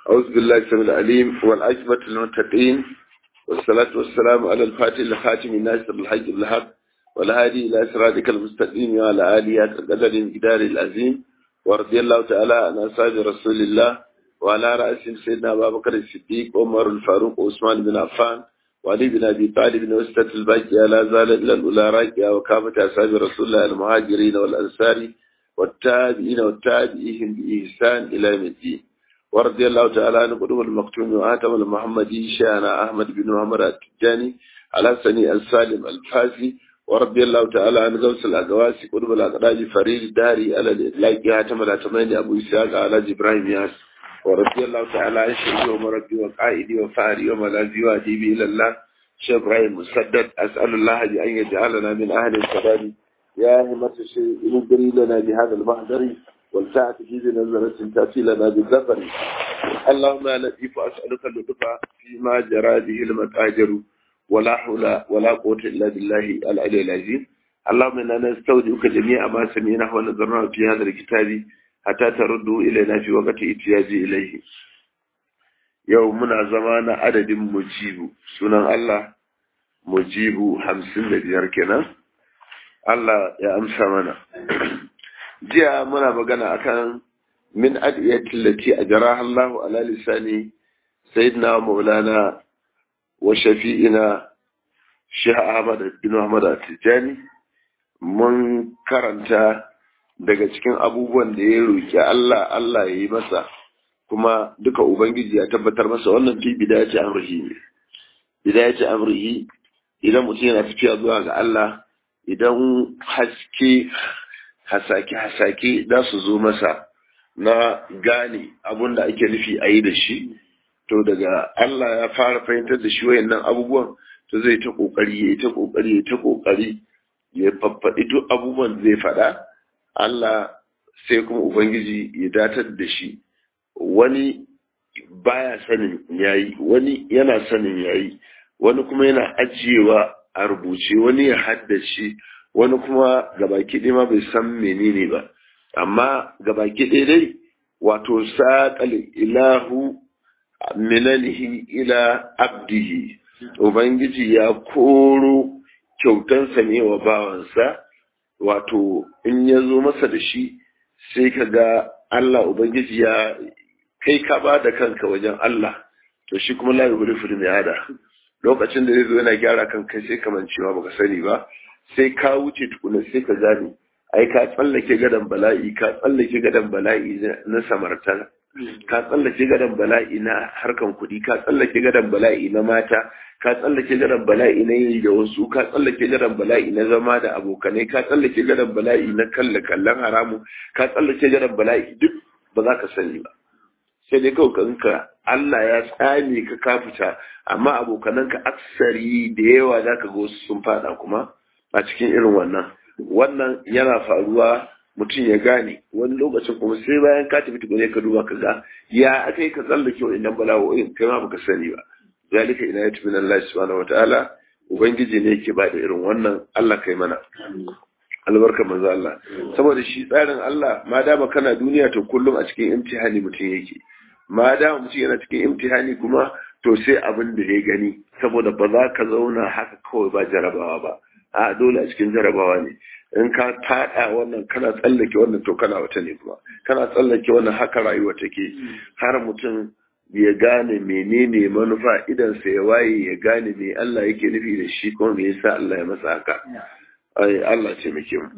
أعوذ بالله السميع العليم والعاقبة للمتقين والصلاة والسلام على الفاتح الخاتم الناصر الحج بالحق والهادي إلى صراطك المستقيم وعلى آله قدر الجدار العظيم ورضي الله تعالى عن أصحاب رسول الله وعلى رأسهم سيدنا أبا بكر الصديق عمر الفاروق وعثمان بن عفان وعلي بن أبي طالب وسطة الباقية لا زال إلا الأولى راكية وكافة أصحاب رسول الله المهاجرين والأنصار والتابعين والتابعين بإحسان إلى يوم الدين ورضي الله تعالى عن قدوم المقتول وآتم المحمدي شانا أحمد بن محمد التجاني على سني السالم الفاسي ورضي الله تعالى عن غوث الأقواسي قدوم الأقراج فريد الداري على الإطلاق هاتم الأتمين أبو إسحاق على إبراهيم ياس ورضي الله تعالى عن شيخي ومربي وقائدي وفاري وملاذي وأديبي إلى الله شيخ إبراهيم مسدد أسأل الله بأن يجعلنا من أهل السداد يا همة الشيء نجري لنا بهذا المحضر والساعة في نزلة تأتي لنا بالذكر اللهم يا لطيف أسألك اللطف فيما جرى به المتاجر ولا حول ولا قوة إلا بالله العلي العظيم اللهم إنا نستودعك جميع ما سمعناه ونظرناه في هذا الكتاب حتى تردوا إلينا في وقت احتياج إليه يومنا زمان عدد مجيب سنن الله مجيب خمسين بيار كنا Allah ya amsa mana. Jiya muna magana akan min adiyatin lati ajraha Allah ala lisani sayyidina Maulana wa shafi'ina Sheikh Ahmad bin Muhammad At-Tijani mun karanta daga cikin abubuwan da ya roki Allah Allah ya yi masa kuma duka ubangiji ya tabbatar masa wannan fi bidayati amrihi ne bidayati amrihi idan mutum yana tafiya zuwa ga Allah idan haske hasake-hasake za su zo masa na gane abun da ake nufi a yi da shi to daga Allah ya fara fahimtar da shi wayannan abubuwan to zai ta kokari ya ta kokari ya ta kokari ya faffaɗi duk abubuwan zai faɗa Allah sai kuma Ubangiji ya datar da shi wani baya sanin yayi wani yana sanin yayi wani kuma yana ajiyewa a rubuce wani ya haddace wani kuma gabaki ɗaya ma bai san menene ba amma gabaki ɗaya dai wato saƙal ilahu minanihi ila abdihi ubangiji ya koro kyautansa ne wa bawansa wato in ya zo masa da shi sai ka ga Allah ubangiji ya kai ka ba da kanka wajen Allah to shi kuma la yuhlifu mai hada lokacin da zai zo yana gyara kan kai sai kaman cewa baka sani ba sai ka wuce tukuna sai ka gane ai ka tsallake gadan bala'i ka tsallake gadan bala'i na samarta ka tsallake gadan bala'i na harkan kuɗi ka tsallake gadan bala'i na mata ka tsallake gadan bala'i na yi da wasu ka tsallake gadan bala'i na zama da abokanai ka tsallake gadan bala'i na kalle kallon haramu ka tsallake gadan bala'i duk ba za ka sani ba sai dai kawai kanka Allah ya tsame ka ka fita amma abokananka aksari da yawa za ka ga wasu sun fada kuma a cikin irin wannan wannan yana faruwa mutum ya gane wani lokacin kuma sai bayan ka tafi tukune ka duba ka ga ya aka yi ka tsallake wa'annan bala'o'in kai ma baka sani ba zalika ina yatu min Allah subhanahu wataala ubangiji ne yake ba da irin wannan Allah kai mana albarka manzo Allah saboda shi tsarin Allah ma dama kana duniya to kullum a cikin imtihani mutum yake ma dama mutum yana cikin imtihani kuma to sai abin da ya gani saboda ba za ka zauna haka kawai ba jarabawa ba a dole a cikin jarabawa ne in ka tada wannan kana tsallake wannan to kana wata ne kuma kana tsallake wannan haka rayuwa take har mutum ya gane menene manufa idan sa ya waye ya gane me Allah yake nufi da shi kuma me yasa Allah ya masa haka ai Allah ce muke mu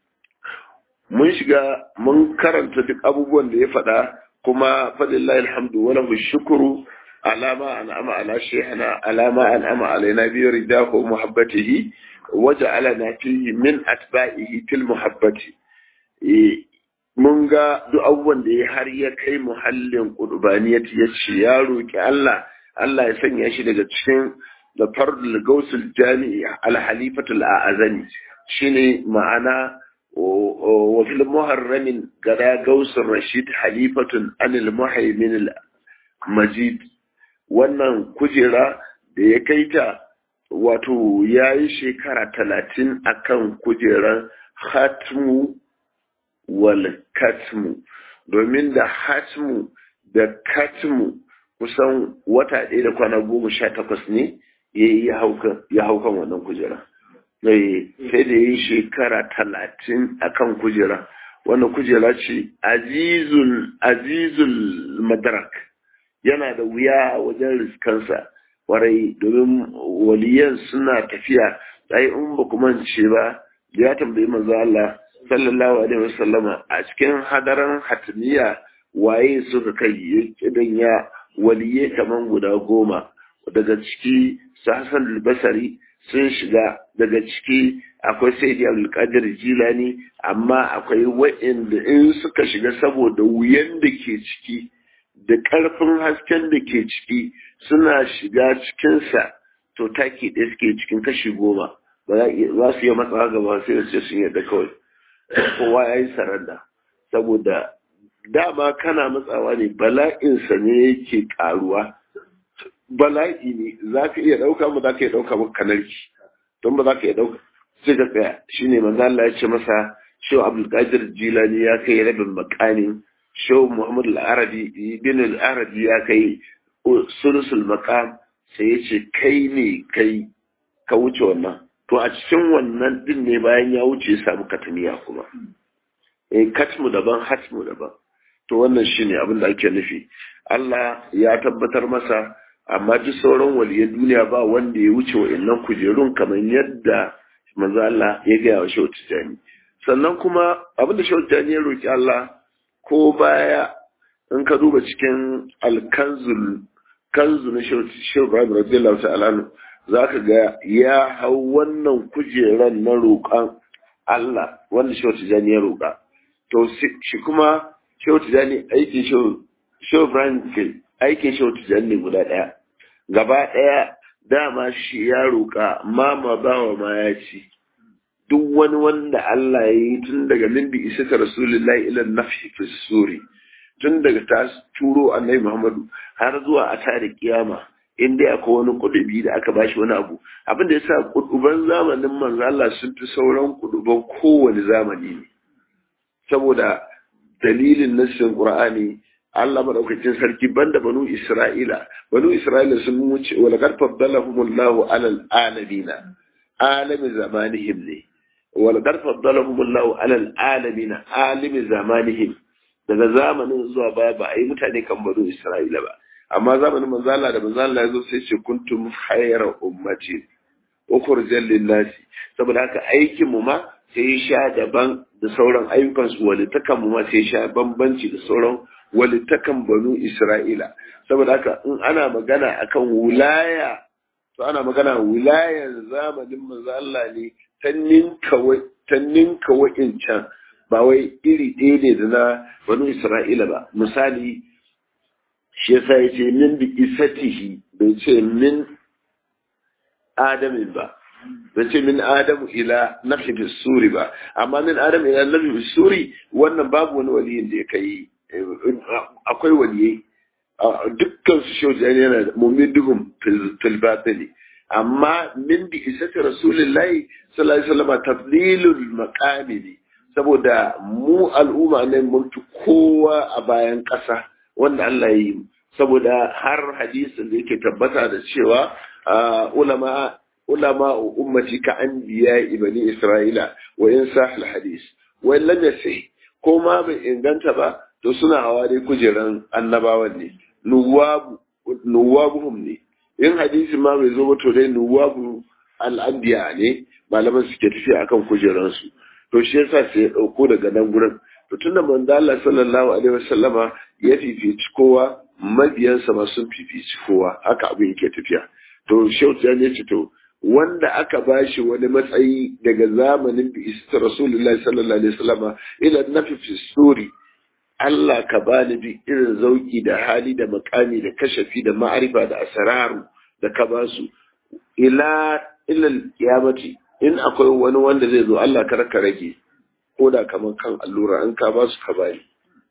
mun shiga mun karanta duk abubuwan da ya faɗa kuma fadillahi alhamdu wa lahu shukru alama an'ama ala shaykhina alama an'ama alaina bi ridahu muhabbatihi waja'alana fihi min atba'ihi til muhabbati mun ga duk abubuwan da ya har ya kai muhallin qurbaniyati ya ce ya roki Allah Allah ya sanya shi daga cikin da fardul gausul jami'i al halifatul a'azani shine ma'ana wa fil muharramin gada gausul rashid halifatun anil muhaimin al majid wannan kujera da ya kai ta wato ya yi shekara talatin akan kujerar hatmu wal katmu domin da hatmu da katmu kusan wata ɗaya da kwana goma sha takwas ne ya yi ya hau kan wannan kujera sai da ya yi shekara talatin a kan kujera wannan kujera ce azizul madarak yana da wuya wajen riskansa warai domin waliyan suna tafiya sai in ba kuma ce ba ya tambayi manzo Allah sallallahu alaihi wasallama a cikin hadaran hatmiya waye suka kai idan ya waliye kaman guda goma daga ciki Hassan al-Basri sun shiga daga ciki akwai Sayyidi Abdul Qadir Jilani amma akwai wa'inda in suka shiga saboda wuyan da ke ciki da ƙarfin hasken da ke ciki suna shiga cikinsa to taki ɗaya suke cikin kashi goma ba za su yi matsawa gaba sai da sun yadda kawai kowa ya yi saranda saboda dama kana matsawa ne bala'insa ne yake ƙaruwa bala'i ne za ka iya ɗauka ba za ka iya ɗauka ba kanarki don ba za ka iya ɗauka sai ka tsaya shi ne manzo Allah ya ce masa shehu abdulkadir jilani ya kai rabin makamin shehu muhammad al-arabi bin al-arabi ya kai sulusul makam sai ya ce kai ne kai ka wuce wannan to a cikin wannan din ne bayan ya wuce ya samu katamiya kuma eh katmu daban hatmu daban to wannan shine abin da ake nufi Allah ya tabbatar masa amma duk sauran waliyan duniya ba wanda ya wuce wa'annan kujerun kamar yadda manzo Allah ya gaya wa Shehu Tijani sannan kuma abin da Shehu Tijani ya roki Allah ko baya in ka duba cikin alkanzul kanzu na Shehu Ibrahim radiyallahu ta'ala zaka ga ya hau wannan kujeran na roƙan Allah wanda Shehu Tijani ya roƙa to shi kuma Shehu Tijani aikin Shehu Ibrahim ke aikin Shehu Tijani ne guda ɗaya gaba ɗaya dama shi ya roƙa mama bawa ma ya ci duk wani wanda Allah ya yi tun daga min bi isa ta rasulullahi ila nafi fi suri tun daga ta turo annabi Muhammadu har zuwa a tare kiyama in dai akwai wani kudubi da aka bashi wani abu abin da yasa kuduban zamanin manzo Allah sun fi sauran kuduban kowane zamani ne saboda dalilin nassin Qur'ani Allah madaukakin sarki banda banu Isra'ila banu Isra'ila sun wuce wa laqad faddalahumullahu alal alamina alami zamanihim ne wa laqad faddalahumullahu alal alamina alimi zamanihim daga zamanin zuwa baya ba a yi mutane kan banu Isra'ila ba amma zamanin manzo Allah da manzo Allah yazo sai ce kuntum khayra ummati ukhrijal lin-nasi saboda haka aikin mu ma sai sha daban da sauran ayyukan su walitakan mu ma sai sha bambanci da sauran walitakan banu Isra'ila saboda haka in ana magana akan wilaya to ana magana wilayan zamanin manzo Allah ne ta ninka ta ninka wa'incan ba wai iri ɗaya ne da na banu Isra'ila ba misali shi yasa ya ce min bi isatihi bai ce min adamin ba bai ce min adamu ila nafi fi suri ba amma min adamu ila nafi fi suri wannan babu wani waliyin da ya kai akwai waliyai dukkan su shauji yana da mummiduhum fil batili amma min bi isati rasulillahi sallallahu alaihi wasallam tafdilul maqami ne saboda mu al'umma ne mun fi kowa a bayan ƙasa wanda Allah ya yi saboda har hadisin da yake tabbata da cewa ulama ulama ummati ka anbiya ibani isra'ila wa in sahal hadis wa lam yasih ko ma bai inganta ba to suna hawa dai kujeran annabawan ne nuwabu nuwabuhum ne in hadisi ma bai zo ba to dai nuwabu al-anbiya ne malaman suke tafiya akan kujeransu to shi yasa sai ya dauko daga nan gurin to tunda manzo Allah sallallahu alaihi wasallama ya fifici kowa mabiyansa ma sun fifici kowa haka abin yake tafiya to shehu ya ce to wanda aka bashi wani matsayi daga zamanin bi isa rasulullahi sallallahu alaihi wasallama ila nafi fi suri Allah ka bani bi irin zauki da hali da makami da kashafi da ma'arifa da asararu da ka basu ila ila kiyamati in akwai wani wanda zai zo Allah kar ka rage ko da kamar kan allura an ka ba su ka bani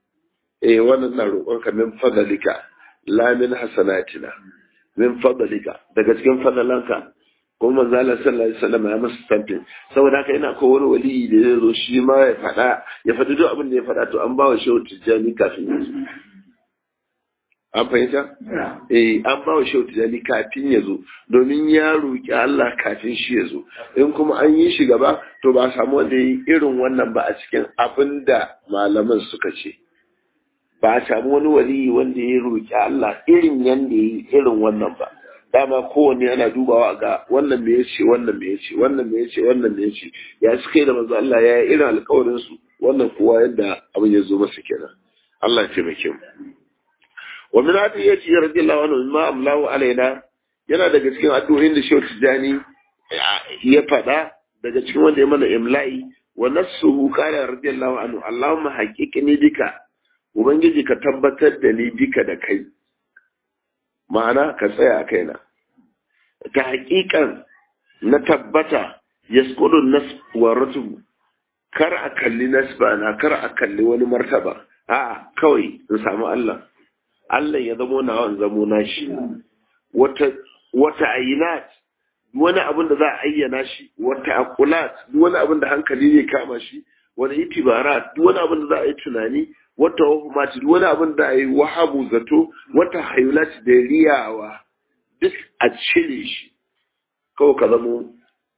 eh wannan na roƙon ka min fadalika la min hasanatina min fadalika daga cikin fadalanka kuma manzo Allah sallallahu alaihi wasallam ya masa stamping saboda haka ina ko wani wali da zai zo shi ma ya faɗa ya faɗi duk abin da ya faɗa to an ba wa shehu tijjani kafin ya zo an fahimta eh an ba wa shehu tijani kafin ya zo domin ya roƙi Allah kafin shi ya zo in kuma an yi shi gaba to ba samu wanda ya yi irin wannan ba a cikin abin da malaman suka ce ba a samu wani waliyi wanda ya roƙi Allah irin yanda ya yi irin wannan ba dama kowanne ana dubawa ga wannan me yace wannan me yace wannan me yace wannan me yace ya suka yi da manzo Allah ya yi irin alƙawarin su wannan kowa yadda abin ya zo masa kenan Allah ya taimake mu wa min hadi yace radiyallahu anhu ma amlahu alaina yana daga cikin addu'o'in da Shehu Tijani ya faɗa daga cikin wanda ya mana imla'i wa nafsuhu qala radiyallahu anhu Allahumma haqiqni bika ubangiji ka tabbatar da ni bika da kai ma'ana ka tsaya a kaina ta haƙiƙan na tabbata yasqudun nas wa rutubu kar a kalli nasba na kar a kalli wani martaba a'a kawai in samu Allah Allah ya zamo nawa in zamo nashi wata wata ayinat wani abin da za a ayyana shi wata akulat wani abin da hankali zai kama shi wani itibarat wani abin da za a yi tunani wata wahumat wani abin da a yi wahabu zato wata hayulat da riyawa duk a cire shi kawai ka zamo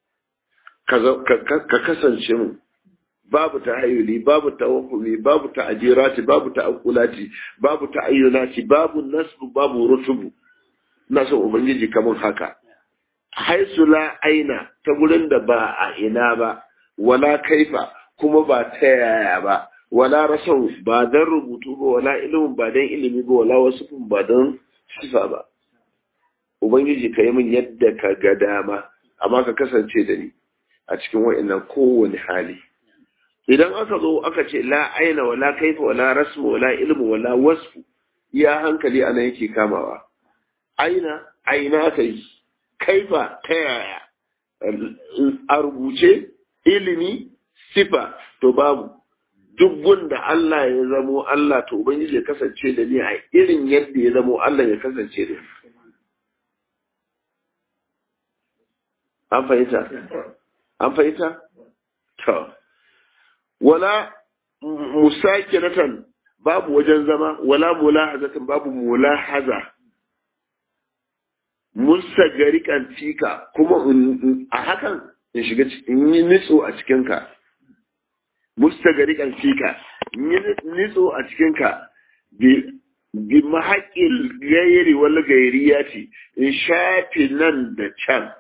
ka kasance mu babu ta hayuli babu ta wahumi babu ta ajirati babu ta akulati babu ta ayyunati babu nasbu babu rutubu na son ubangiji kamar haka haisu la aina ta gurin da ba a ina ba wala kaifa kuma ba ta yaya ba wala rasau ba don rubutu ba wala ilimin ba don ilimi ba wala wasu ba don sifa ba ubangiji ka yi min yadda ka ga dama amma ka kasance da ni a cikin wa'annan kowane hali idan aka zo aka ce la aina wala kaifa wala rasmu wala ilmu wala wasfu iya hankali ana yake kamawa aina aina aka yi kaifa ta yaya a rubuce ilimi sifa to babu duk gunda Allah ya zamo Allah to ubangiji ya kasance da ni a irin yadda ya zamo Allah ya kasance da ni an fahimta an fahimta to wala musakinatan babu wajen zama wala mulahazatan babu mulahaza mustagarikan fika kuma a hakan in shiga in yi nitso a cikinka mustagarikan fika in yi nitso a cikinka bi mahaƙin gairi wani gairi ya ce in shafi nan da can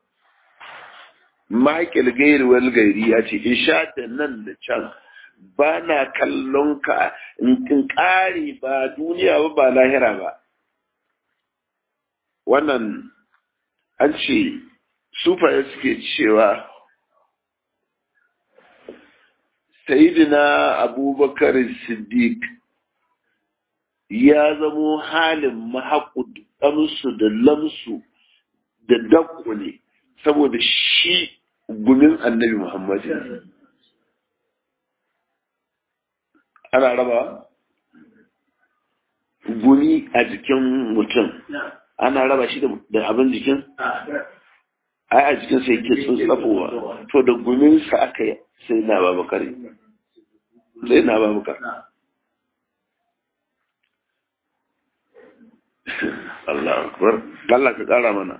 mahaƙin gairi wani gairi ya ce in shafi nan da can ba na kallon ka in ƙare ba duniya ba ba lahira ba wannan an ce sufaye suke cewa sayidina abubakar siddiq ya zamo halin mahaƙu ɗansu da lamsu da dakko ne saboda shi gumin annabi muhammadu ana raba gumi a jikin mutum ana raba shi da abin jikin ai a jikin sai ke tsafowa to da guminsa aka yi sai na babakar sai na babakar Allah akbar Allah ka kara mana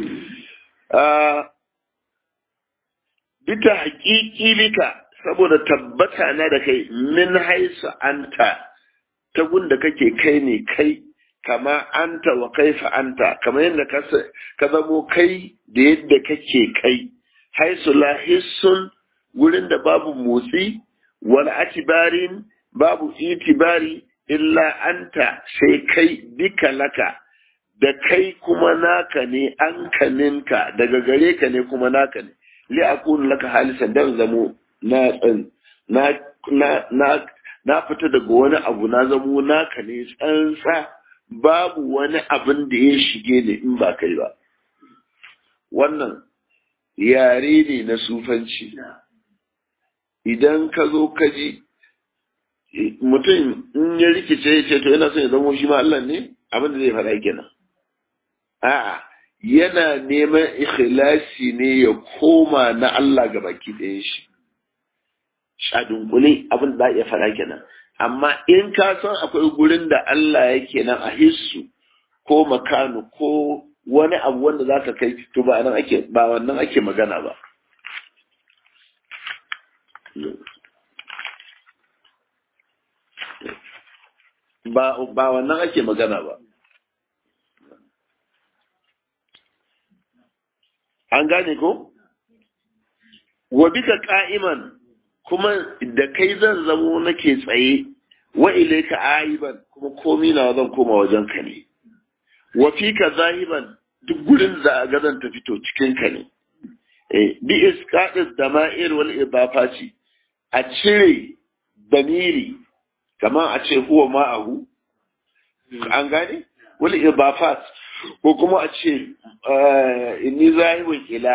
bita haƙiƙi bika saboda tabbata na da kai min haisu anta ta gunda kake kai ne kai kama anta wa kaifa anta kamar yadda ka zamo kai da yadda kake kai haisu lahissun wurin da babu motsi wal atibarin babu itibari illa anta sai kai bika laka da kai kuma naka ne an kaninka daga gare ka ne kuma naka ne li akunu laka halisan dan zamo na tsan na na na fita daga wani abu na zamo naka ne tsantsa babu wani abin da ya shige ne in ba kai ba wannan yare ne na sufanci idan ka zo ka ji mutum in ya rikice ya ce to yana son ya zama shi ma Allah ne abin da zai faɗa kenan a'a yana neman ikhlasi ne ya koma na Allah ga baki ɗayan shi sha dunkule abin da ya faɗa kenan amma in ka san akwai gurin da Allah yake nan a hissu ko makanu ko wani abu wanda za ka kai to ba nan ake ba wannan ake magana ba ba ba wannan ake magana ba an gane ko wa bika qa'iman kuma da kai zan zamo nake tsaye wa ilayka aiban kuma komi na zan koma wajen ka ne wa fika zahiban duk gurin da ga zan ta fito cikin ka ne eh bi isqadis dama'ir wal idafati a cire damiri kamar a ce huwa ma'ahu an gane wal idafat ko kuma a ce inni zahibun ila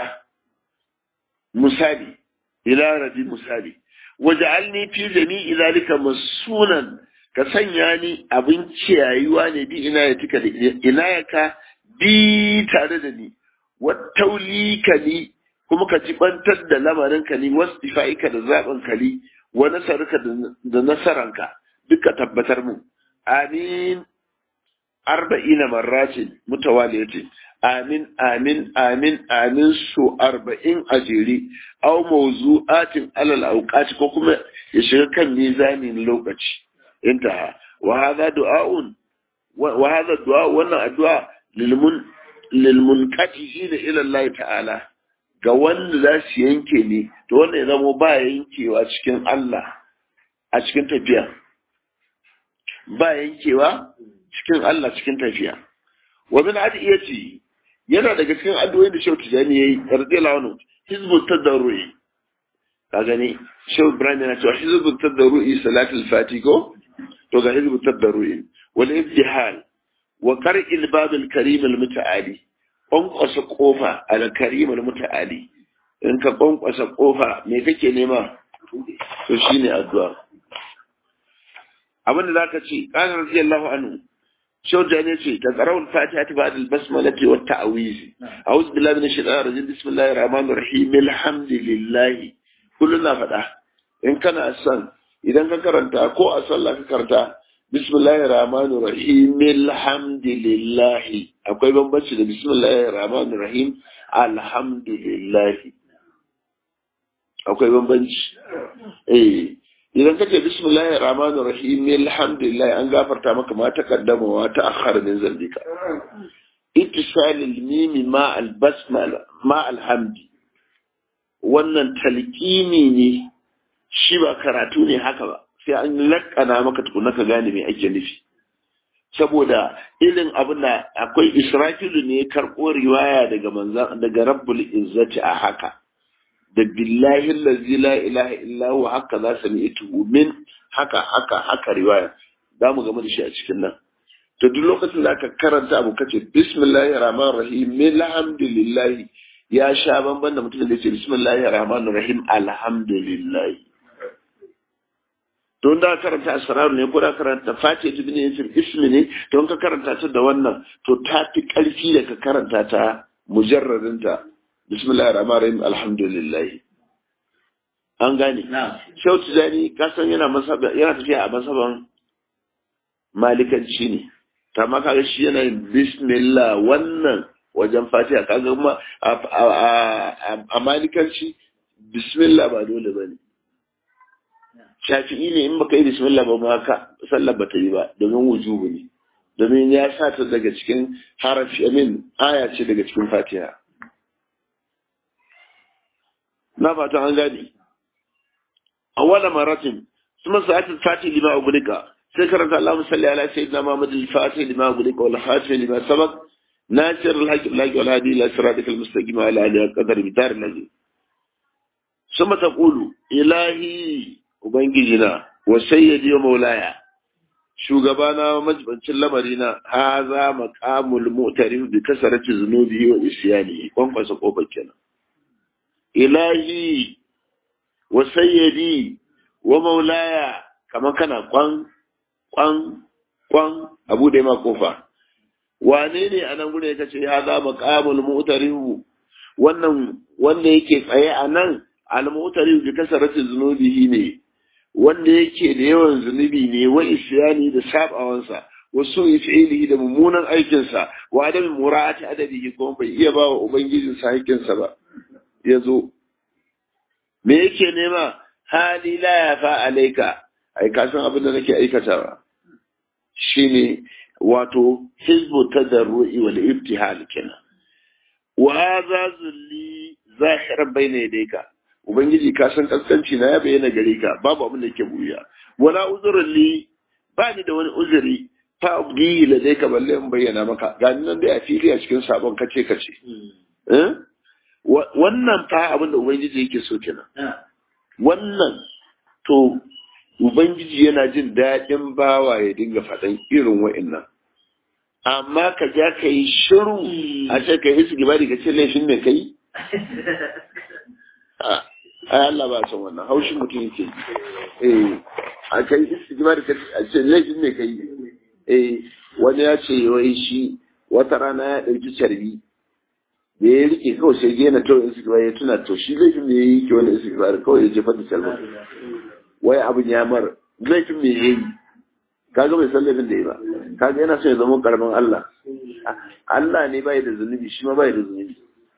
misali ila rabi misali waj'alni fi jami'i zalika masunan ka sanya ni abin ciyayuwa ne bi ina ya tika da ina ya ka bi tare da ni wattaulika ni kuma ka jibantar da lamarin ka ni wastifa'ika da zaben ka ni wa nasarka da nasaranka duka tabbatar mu amin arba'ina marratin mutawaliyatin amin amin amin amin su arba'in a jere au mawzu'atin alal auqati ko kuma ya shiga kan mizanin lokaci intaha wa hadha du'aun wa hadha du'a wannan addu'a lilmun lilmunqati'ina ila Allah ta'ala ga wanda za su yanke ne to wannan ya zama ba yankewa cikin Allah a cikin tafiya ba yankewa cikin Allah cikin tafiya wa min adiyati yana daga cikin addu'o'in da Shehu Tijani yayi radiyallahu anhu hizbu tadarrui ka gani Shehu Ibrahim yana cewa hizbu tadarrui salatul fatiko to ga hizbu tadarrui wal ibtihal wa qar'il bab al karim al muta'ali kwankwasa kofa al karim al muta'ali in ka kwankwasa kofa me kake nema to shine addu'a abinda zaka ce qala radiyallahu anhu شوجا نسي تقرأوا الفاتحة بعد البسملة والتعويذ أعوذ بالله من الشيطان الرجيم بسم الله الرحمن الرحيم الحمد لله كلنا فتح إن كان أسان إذا كرنت أكو أصلا كرنت بسم الله الرحمن الرحيم الحمد لله أكو يبقى بس بسم الله الرحمن الرحيم الحمد لله أكو يبقى بس إيه idan kace bismillahir rahmanir rahim alhamdulillah an gafarta maka ma taqaddama wa ta'akhkhara min zambika ittisal al-mim ma al-basmala ma alhamdi wannan talqini ne shi ba karatu ne haka ba sai an lakkana maka tukuna ka gane me ake nufi saboda irin abin da akwai israfilu ne karɓo riwaya daga manzan daga rabbul izzati a haka da billahi allazi la ilaha illa huwa haka za sami ita min haka haka haka riwaya za mu gama da shi a cikin nan to duk lokacin da aka karanta abu kace bismillahir rahmanir rahim alhamdulillah ya sha banban da mutum da yake bismillahir rahmanir rahim alhamdulillah don da karanta asrar ne ko da karanta fatiha ibn yasir ismi ne don ka karanta ta da wannan to ta fi karfi da ka karanta ta mujarradin ta bismillahir rahmanir rahim alhamdulillah an gane shau tijani kasan yana masaba yana tafiya a masaban malikanci ne ta ma kaga shi yana yin bismillah wannan wajen fatiha kaga kuma a malikanci bismillah ba dole ba ne shafi'i ne in baka yi bismillah ba ma ka sallar ba ta yi ba domin wujubu ne domin ya sa ta daga cikin harafi amin aya ce daga cikin fatiha na fata an gane awwala maratin ثم ساعات الفاتح لما أغلق سكرت اللهم صل على سيدنا محمد الفاتح لما أغلق والخاتم لما سبق ناصر الحق بالحق والهادي إلى صراطك المستقيم وعلى آله قدر بدار الذي ثم تقول إلهي وبنجينا وسيدي ومولاي shugabana majibancin lamarina haza maqamul mu'tarif bi kasarati zunubi wa isyani kwankwasa kofar kenan ilahi wa sayyidi wa maulaya kamar kana kwan kwan kwan abu da ma kofa wane ne a nan gure ya ce ya za maqamul mu'tarihu wannan wanda yake tsaye a nan al mu'tarihu bi kasarati zunubihi ne wanda yake da yawan zunubi ne wa isyani da sabawansa wasu fi'ilihi da mummunan aikinsa wa adam mura'ati adabihi kuma bai iya ba wa ubangijinsa haƙƙinsa ba ya zo me yake nema hali la ya fa alaika ai ka san abin da nake aikatawa shine wato hizbu tadarru'i wal ibtihal kenan wa hadha zulli zahiran bayna yadayka ubangiji ka san kaskanci na ya bayyana gare ka babu abin da yake buya wala uzrun li ba ni da wani uzuri fa abdi ladayka balle in bayyana maka ga nan dai a fili a cikin sabon kace kace eh wannan fa abin da ubangiji yake so kenan wannan to ubangiji yana jin daɗin bawa ya dinga faɗan irin wa'annan amma ka ja ka yi shiru a ce ka yi su gibari ka ce laifin mai kai ai Allah ba son wannan haushin mutum yake eh a kai su gibari ka ce laifin mai kai eh wani ya ce wai shi wata rana ya ɗauki carbi da ya rike kawai sai gena to in suka ya tuna to shi laifin me yayi ke wani suka kawai ya jefa da salma wai abin ya mar laifin me yayi kaga bai san laifin da yi ba kaga yana so ya zama karamin Allah Allah ne bai da zunubi shi ma bai da zunubi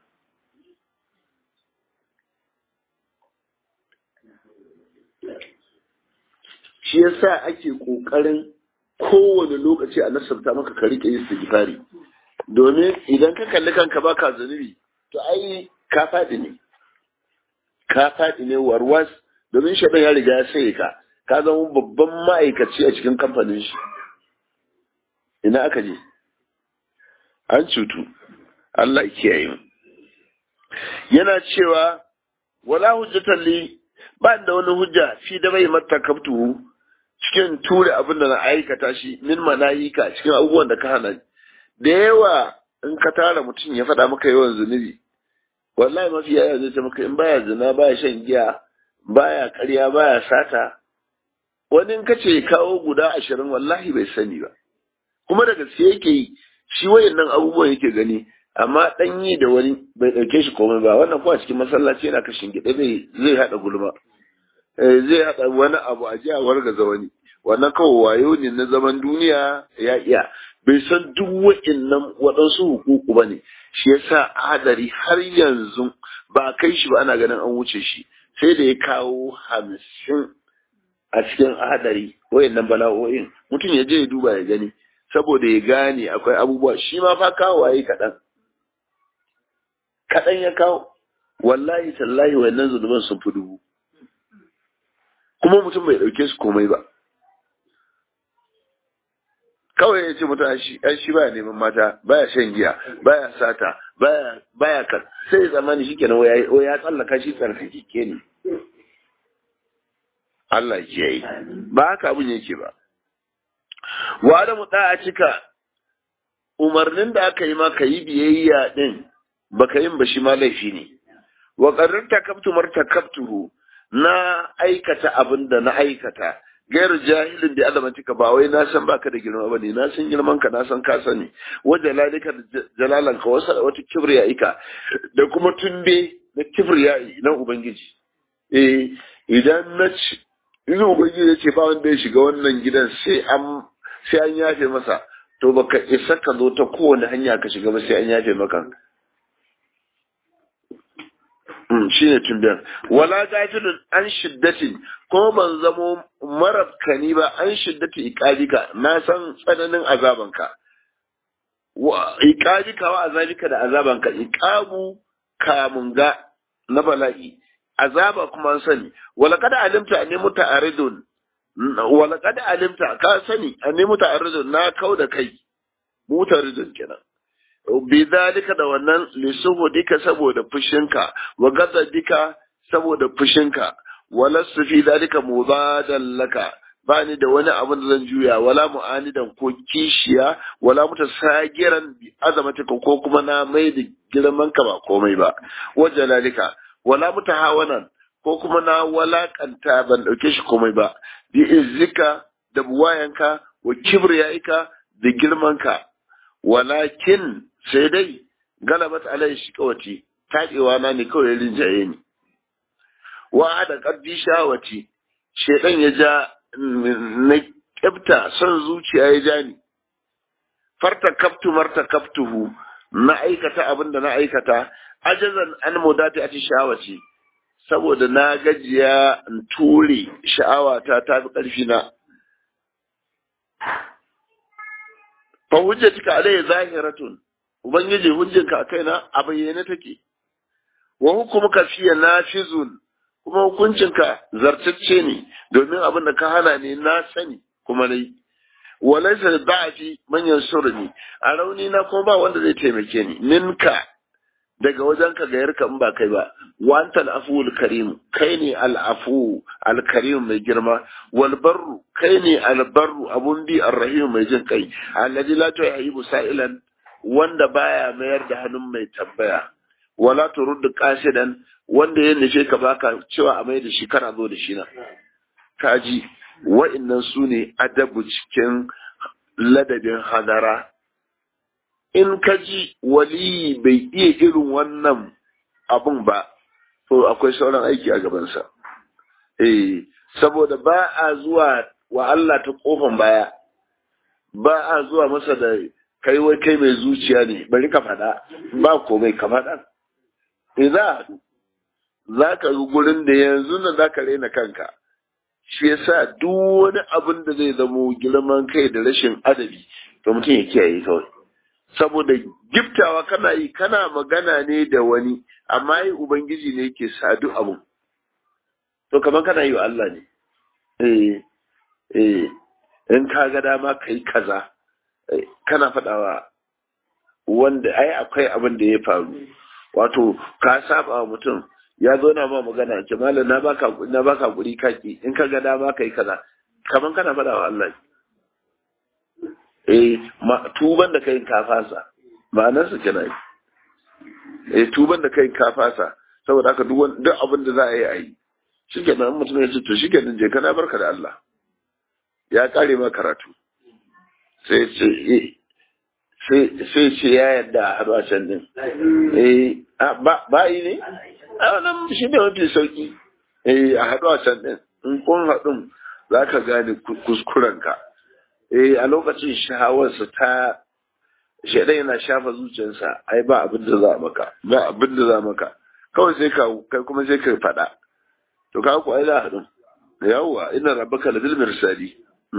shi yasa ake kokarin kowane lokaci a nasabta maka ka rike istighfari domin idan ka kalli kanka baka zunubi to ai ka faɗi ne ka faɗi ne warwas domin shaɗan ya riga ya sai ka ka zama babban ma'aikaci a cikin kamfanin shi ina aka je an cutu Allah ya kiyaye mu yana cewa wala hujjatan li ba da wani hujja fi da bai mata kaftu cikin ture abin da na aikata shi min manahika cikin abubuwan da ka hana da yawa in ka tara mutum ya faɗa maka yawan zunubi wallahi mafi yaya zai ce maka in baya zina baya shan giya baya karya baya sata wani in ka ce kawo guda ashirin wallahi bai sani ba kuma da gaske yake yi shi wayannan abubuwan yake gani amma dan yi da wani bai ɗauke shi komai ba wannan kuma cikin masallaci yana kashin gida zai zai haɗa gulma zai haɗa wani abu a jiya wargaza wani wannan kawai wayo ne na zaman duniya ya iya bai san duk wa'innan waɗansu hukuku ba ne shi yasa hadari har yanzu ba kai shi ba ana ganin an wuce shi sai da ya kawo hamsin a cikin hadari wa'innan bala'o'in mutum ya je ya duba ya gani saboda ya gane akwai abubuwa shi ma fa kawo waye kaɗan kaɗan ya kawo wallahi tallahi wannan zunuban sun fi dubu kuma mutum bai ɗauke su komai ba kawai ya ce mutum shi ai shi baya neman mata baya shan giya baya sata baya baya kan sai ya zamani shi kenan wai ya tsallaka shi tsarkake ne Allah ya yi ba haka abin yake ba wa da mu a cika umarnin da aka yi ma ka yi biyayya din baka yin ba shi ma laifi ne wa qarrar takabtu martakabtuhu na aikata abin da na aikata gairu jahilin da alamatika ba wai na san baka da girma bane na san girman ka na san ka sani wa jalalika jalalan ka wasa wata kibriya ika da kuma tumbe na kibriya na ubangiji eh idan na ci idan ubangiji ya ce ba wanda ya shiga wannan gidan sai an sai an yafe masa to baka isa ka zo ta kowane hanya ka shiga ba sai an yafe maka shi ne tumbiyan wala gafilun an shiddatin ko ban zamo marabkani ba an shiddati iqabika na san tsananin azabanka wa iqabika wa azabika da azabanka iqabu kamun ga na bala'i azaba kuma an sani wala kada alimta anni muta'aridun wala kada alimta ka sani anni muta'aridun na kau da kai mutaridun kenan bidalika da wannan lisuhudika saboda fushinka wa gadadika saboda fushinka walastu fi dalika mubadan laka bani da wani abin da zan juya wala mu'anidan ko kishiya wala mutasagiran bi azamatika ko kuma na mai da girman ka ba komai ba wa jalalika wala mutahawanan ko kuma na walakanta ban dauke shi komai ba bi izzika da buwayanka wa kibriyaika da girmanka walakin sai dai galabat alai shi kawati taɗewa na ne kawai rinjaye ni wa da ƙarfi shawati shedan ya ja na kyafta son zuciya ya ja ni farta kaftu marta kaftuhu na aikata abin da na aikata ajazan an mudati a sha'awaci saboda na gajiya in ture sha'awata ta fi ƙarfi na fa hujjatika alayya zahiratun ubangiji hujjanka a kaina a bayyane take wa hukumuka fiye nafizun kuma hukuncinka zartacce ne domin abin da ka hana ne na sani kuma nayi walaysa da'afi man yansurni a rauni na kuma ba wanda zai taimake ni minka daga wajenka ga yarka in ba kai ba wa anta al karim kai ne al-afu al-karim mai girma wal barru kai ne al-barru abun bi ar-rahim mai jin kai alladhi la tuhibu sa'ilan wanda baya mayar da hannun mai tambaya wala turuddu qasidan wanda ya nufe ka baka cewa a mai da shi kana zo da shi na kaji wa'annan su ne adabu cikin ladabin hadara in ka ji wali bai iya irin wannan abun ba to akwai sauran aiki a gabansa eh saboda ba a zuwa wa Allah ta kofan baya ba a zuwa masa da kai wai kai mai zuciya ne bari ka faɗa ba komai ka faɗa idza za ka ga gurin da yanzu na za ka raina kanka shi yasa duk wani abin da zai zamo girman kai da rashin adabi to mutum ya kiyaye kawai saboda giftawa kana yi kana magana ne da wani amma yi ubangiji ne yake sadu abu to kamar kana yi wa Allah ne eh eh in ka ga dama kai kaza kana faɗawa wanda ai akwai abin da ya faru wato ka saba wa mutum ya zo na ma magana ce malam na baka na baka guri kaki in ka ga dama kai kaza kaman kana faɗa wa Allah eh ma tuban da kai ka fasa ma'anar su kenan eh tuban da kai ka fasa saboda haka duk duk abin da za a yi a yi shikenan mutum ya ce to shikenan je kana barka da Allah ya kare ma karatu sai ce sai ce ya yadda a haɗu a can din eh ba yi ne a wannan shi ne mafi sauki eh a haɗu a can din in kun haɗun za ka gane kuskurenka eh a lokacin shahawarsa ta shaidan yana shafa zuciyarsa ai ba abin da za maka ba abin da za maka kawai sai ka kai kuma sai ka faɗa to ka ku ai za haɗu yawwa ina rabbaka labil mirsali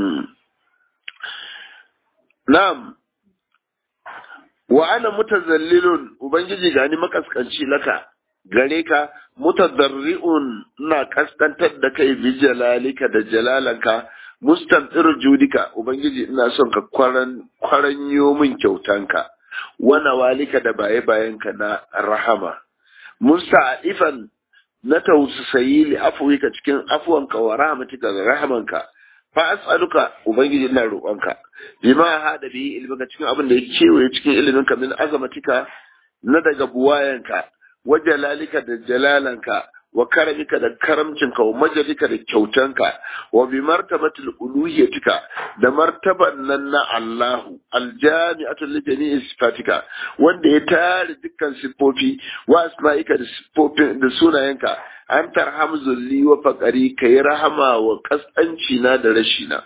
na'am wa ana mutazallilun ubangiji gani makaskanci laka gare ka mutadarri'un ina kaskantar da kai bi jalalika da jalalanka mustantir judika ubangiji ina son ka kwaran kwaranyo min kyautanka wana walika da baye bayanka na rahama musta'ifan na tausayi li afwika cikin afwanka wa rahmatika da rahamanka fa as'aluka ubangiji ina roƙonka bima hada bi ilmika cikin abin da ya kewaye cikin iliminka min azamatika na daga buwayanka wa jalalika da jalalanka wa karamika da karamcinka wa majalika da kyautanka wa bi martabatil uluhiyatika da martaban nan na Allahu aljami'atul li jami'i sifatika wanda ya tare dukkan siffofi wa asma'ika da siffofin da sunayenka an tarham zulli wa faqari kai rahama wa kasanci na da rashina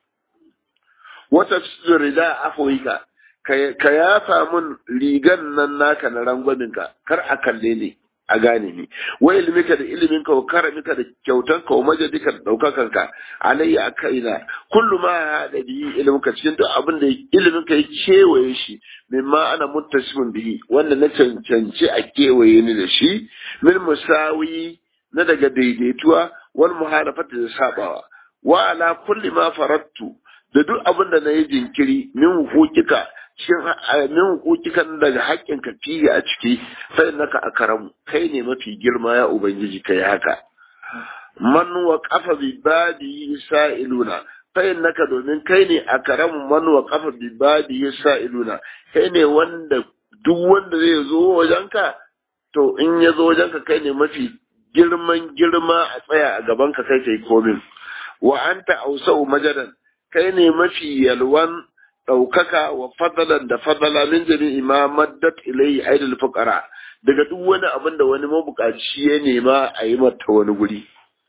wata rida afwika ka yafa mun rigan nan naka na rangwaminka kar a kalle ne a gane ni wa ilmika da iliminka wa karamika da kyautanka wa majadika da daukakanka alayya a kaina kullu ma hada bihi ilmuka cikin duk abin da iliminka ya kewaye shi mimma ana muttasimin bihi wanda na cancanci a kewaye ni da shi min musawi na daga daidaituwa wal muhalafati da sabawa wa ala kulli ma farattu da duk abin da na yi jinkiri min hukukika cikin min hukukikan daga haƙƙin ka fiye a ciki sai naka a karamu kai ne mafi girma ya ubangiji kai haka man wa kafa bi badi sa'iluna sai naka domin kai ne a karamu man wa kafa bi badi sa'iluna kai ne wanda duk wanda zai zo wajenka to in ya zo wajenka kai ne mafi girman girma a tsaya a gaban ka kai kai komin wa anta ausau majadan kai ne mafi yalwan ɗaukaka wa fadalan da fadala min jami'i ma maddat ilayhi aidul fuqara daga duk wani abin da wani mabukaci ya nema a yi mata wani guri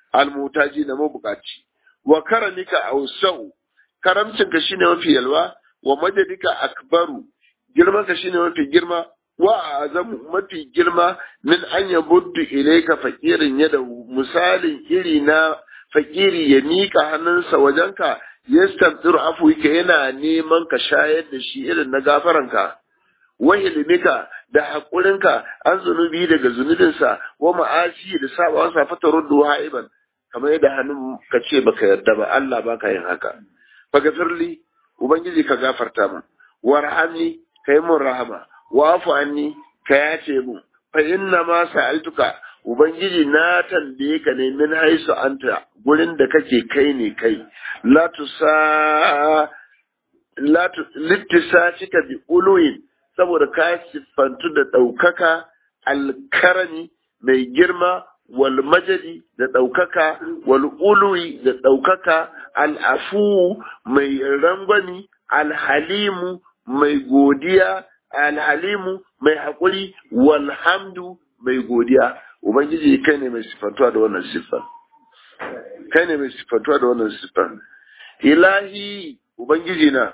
almutaji na mabukaci wa karamika ausau karamcinka shine mafi yalwa wa majadika akbaru girmanka shine mafi girma wa azamu mafi girma min an yabuddu ilayka faqirin yada misalin iri na fakiri ya mika hannunsa wajenka yastabdir afwika yana neman ka shayar da shi irin na gafaranka wa ilmika da haƙurinka an zunubi daga zunubinsa wa ma'asi da sabawansa fata ruddu ha'iban kamar yadda hannun ka ce baka yarda ba Allah baka yin haka fagafirli ubangiji ka gafarta min warhamni kai mun rahama wa'fu anni ka yace mu fa inna ma sa'altuka ubangiji na tambaye ka ne min haisu anta gurin da kake kai ne kai la tusa la littisacika bi uluyin saboda ka siffantu da ɗaukaka alkarami mai girma wal majadi da ɗaukaka wal uluwi da ɗaukaka al'afu mai rangwami alhalimu mai godiya alhalimu mai haƙuri walhamdu mai godiya ubangiji kai ne mai siffantuwa da wannan siffan kai ne mai siffantuwa da wannan siffan ilahi ubangiji na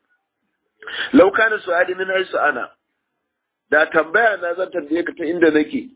lau kana su'ali min haisu ana da tambaya na zan tambaye ka ta inda nake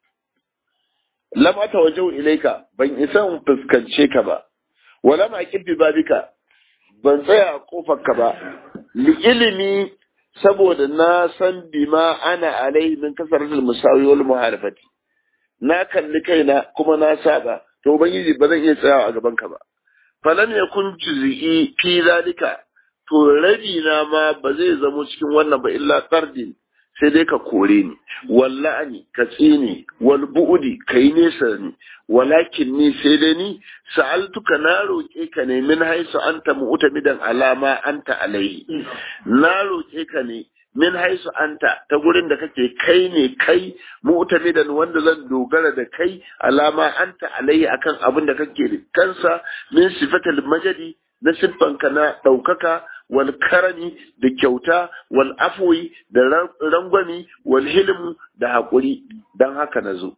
lam atawajjahu ilayka ban isa in fuskance ka ba wala ma kibbi babika ban tsaya a kofar ka ba li ilimi saboda na san bima ana alaihi min kasaratul musawi wal muhalafati na kalli kaina kuma na saba to ubangiji ba zan iya tsayawa a gaban ka ba falam yakun juz'i fi zalika to rabi na ma ba zai zamo cikin wannan ba illa qardin sai dai ka kore ni walla'ani ka tsini wal bu'udi kai nesa ni walakin ni sai dai ni sa'altuka na roƙe ka ne min haisu anta mu'tamidan alama anta alaihi na roƙe ka ne min haisu anta ta gurin da kake kai ne kai mu'tamidan wanda zan dogara da kai alama anta alaihi akan abin da kake da kansa min sifatal majadi na siffanka na ɗaukaka wal karami da kyauta wal afwi da rangwami wal hilmu da haƙuri don haka na zo.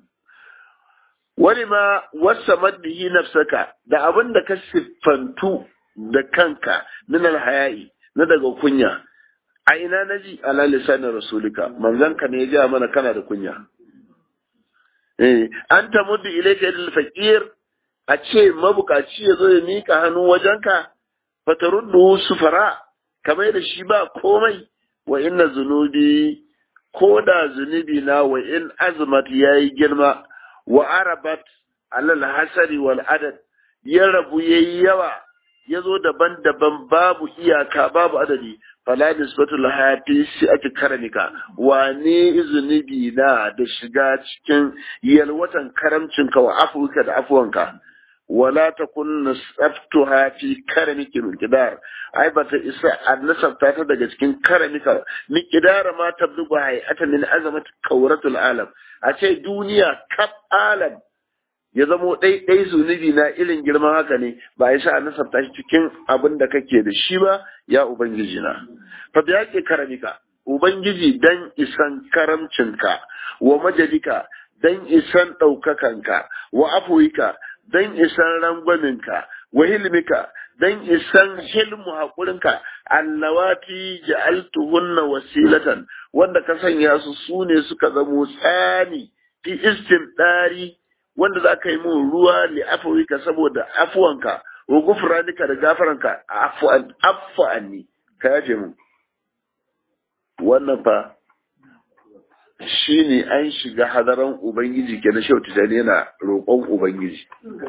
Wani ma wasa maddihi nafsaka da abin da ka siffantu da kanka min alhaya'i na daga kunya a ina na ji ala lisanin rasulika manzanka ne ya ja mana kana da kunya. Eh, an ta muddu ilaika ilal faqir a ce mabukaci ya zo ya mika hannu wajenka fataruddu sufara kamar da shi ba komai wa inna zunubi ko da zunubi na wa in azmat yayi girma wa arabat alal hasari wal adad ya rabu yayi yawa ya zo daban-daban babu iyaka babu adadi fala nisbatu laha fi ake karamika wane zunubi na da shiga cikin yalwatan karamcinka wa afuka da afuwanka wala takun nasabtuha fi karamiki miqdar ai ba ta isa annasabta ta daga cikin karamika miqdar ma tablugu hay'atan min azamat kawratul alam a ce duniya kaf alam ya zamo ɗai ɗai zunubi na irin girman haka ne ba ya sa nasabta shi cikin abin da kake da shi ba ya ubangiji na fa da yake karamika ubangiji dan isan karamcinka wa majalika dan isan ɗaukakanka wa afuwika dan isan rangwaminka wa hilmika dan isan hilmu haƙurinka allawati ja'altuhunna wasilatan wanda ka sanya su sune suka zamo tsani fi istimdari wanda za ka yi mun ruwa li afwika saboda afuwanka wa gufranika da gafaranka afwan afwani ka yaje mu wannan fa shine an shiga hadaran ubangiji kenan shautu da yana roƙon ubangiji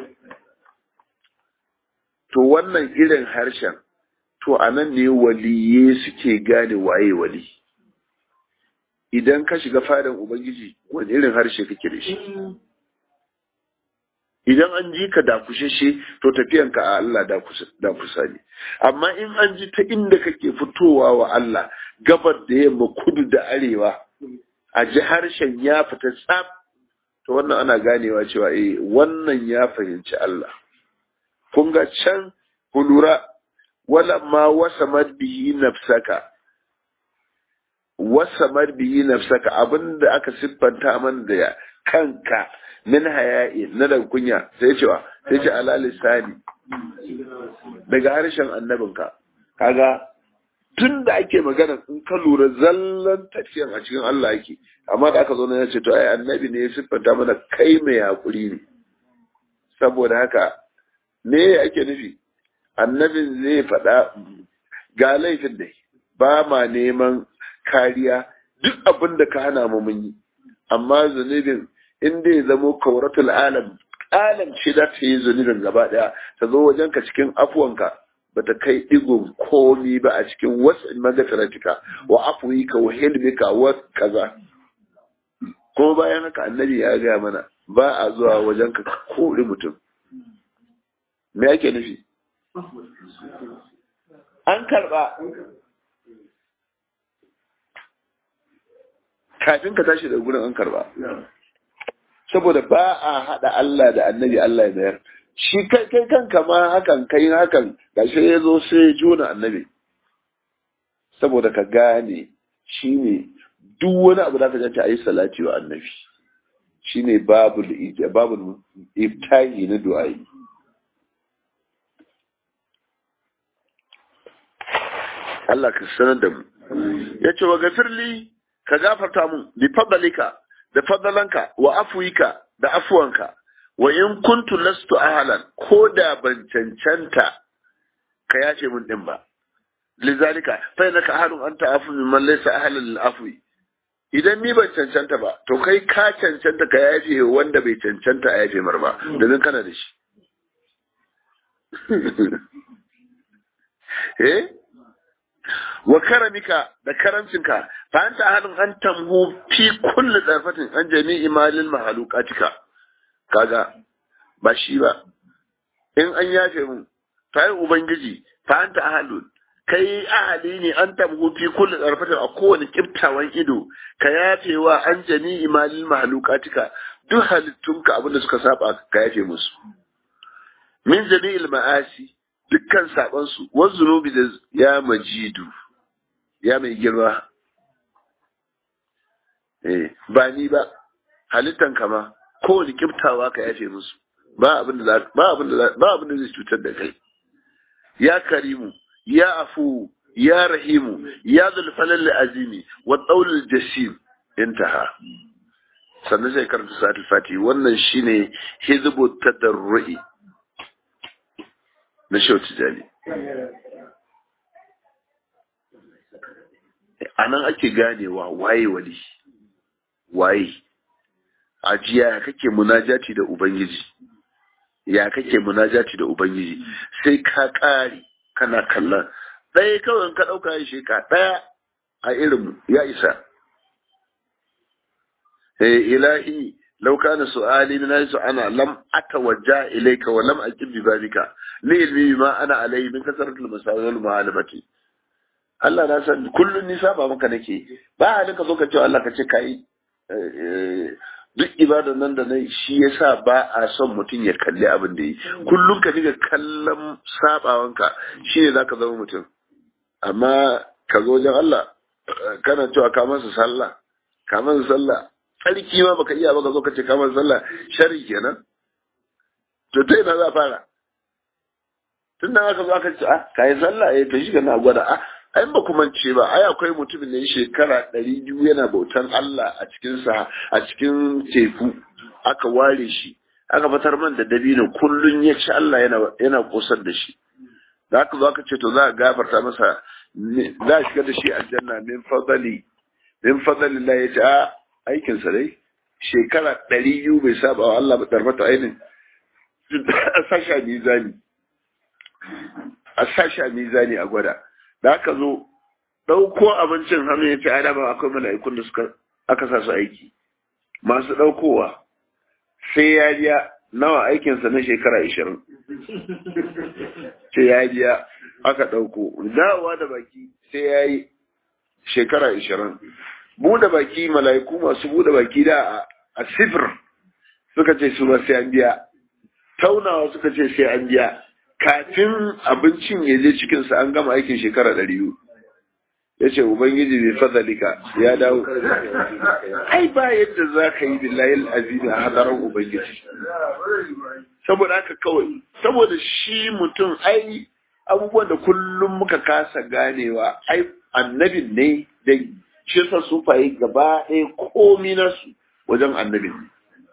to wannan irin harshen to anan ne waliye suke gane waye wali idan ka shiga fadan ubangiji wani irin harshe kake da shi idan an ji ka dakushashe to tafiyanka a Allah dakusa ne amma in an ji ta inda kake fitowa wa Allah gabar da yamma kudu da arewa a ji harshen ya fita tsaf to wannan ana ganewa cewa eh wannan ya fahimci Allah kun ga can ku lura wala ma wasamar bihi nafsaka wasamar bihi nafsaka abinda aka siffanta man da kanka min haya'i na daga kunya sai cewa sai ce ala lisani daga harshen annabinka kaga tun da ake magana in ka lura zallan tafiyan a cikin Allah yake amma da aka zo na ce to ai annabi ne ya siffanta mana kai mai hakuri ne saboda haka me ake nufi annabin zai faɗa ga laifin da ba ma neman kariya duk abin da ka hana mu mun yi amma zunubin in dai zamo kauratul alam alam ce da ta yi zunubin gaba daya ta zo wajen ka cikin afuwanka bata kai digon komi ba a cikin wasu magafiratika wa afuwika wa hilmika wa kaza kuma bayan haka annabi ya gaya mana ba a zuwa wajen ka kori mutum me ake nufi an karba kafin ka tashi da gurin an karba saboda ba a haɗa Allah da annabi Allah ya bayar shi kai kai kanka ma hakan kai hakan gashi ya zo sai juna annabi saboda ka gane shi ne duk wani abu da ka janta a yi salati wa annabi shi ne babul iftahi na du'a'i Allah ka sanar da mu ya ce wa gafirli ka gafarta mun bi fadalika da fadalanka wa afuwika da afuwanka wa in kuntu lastu ahlan ko da ban cancanta ka yace mun din ba lizalika fa innaka ahlun anta afu mimman laysa ahlan lil afwi idan ni ban cancanta ba to kai ka cancanta ka yafe wanda bai cancanta a yafe mar ba domin kana da shi eh wa karamika da karamcinka fa anta ahadun an tamhu fi kulli darfatin an jami'i malil mahalukatika kaga ba shi ba in an yafe mun fa ubangiji fa anta ahadun kai ahali ne an tamhu fi kulli darfatin a kowane kiftawan ido ka yafe wa an jami'i malil mahalukatika duk halittunka abinda suka saba ka yafe musu min jami'il ma'asi dukkan sabansu wa zunubi da ya majidu ya mai girma eh ba ni ba halittan kama kowane kiftawa ka yafe musu ba abin da ba abin da ba abin da zai cutar da kai ya karimu ya afu ya rahimu ya zulfalal azimi wa qaulul jasim intaha sannan sai karanta sa'atul fati wannan shine hizbu tadarrui na shauti jali a nan ake ganewa waye wali waye ajiya ya kake munajati da ubangiji ya kake munajati da ubangiji sai ka ƙare kana kallon ɗaya kawai ka ɗauka ya sheka ɗaya a irin ya isa eh ilahi لو كان سؤالي من حيث أنا لم أتوجه إليك ولم أجب ببابك لعلمي بما أنا عليه من كثرة المساوي والمعالمة Allah na san kullun nisa ba maka nake ba halin ka zo ka ce Allah ka ce kai duk ibadan nan da na shi yasa ba a son mutum ya kalli abin da yi kullun ka diga kallon sabawanka shine zaka zama mutum amma ka zo wajen Allah kana cewa ka masa sallah ka masa sallah tsarki ma baka iya baka zo ka ce kamar sallah shari kenan to ta ina za fara tun da aka zo aka ce ah kai sallah eh to shi kana gwada ah ai ba kuma ce ba ai akwai mutumin da shekara ɗari biyu yana bautan Allah a cikin sa a cikin teku aka ware shi aka fitar man da dabino kullun ya ci Allah yana yana kosar da shi da aka zo aka ce to za a gafarta masa za a shiga da shi aljanna min fadali min fadali Allah ya ce a aikinsa dai shekara ɗari biyu bai saba wa Allah ba ɗarfata ainin a sashi a mizani a sashi a mizani a gwada da aka zo ɗauko abincin hannu ya ce ai dama akwai mala'ikun da suka aka sa su aiki masu ɗaukowa sai ya biya nawa aikinsa na shekara ashirin sai ya biya aka ɗauko dawowa da baki sai ya yi shekara ashirin buɗe baki mala'iku masu buɗe baki da a sifir suka ce su ba sai an biya taunawa suka ce sai an biya kafin abincin ya je cikinsa an gama aikin shekara ɗari biyu ya ce ubangiji bai fadalika ya dawo ai ba yadda za ka yi billahi azimi a hadarar ubangiji saboda haka kawai saboda shi mutum ai abubuwan da kullum muka kasa ganewa ai annabin ne dai shi yasa su fayi gaba ɗaya komi nasu wajen annabin ne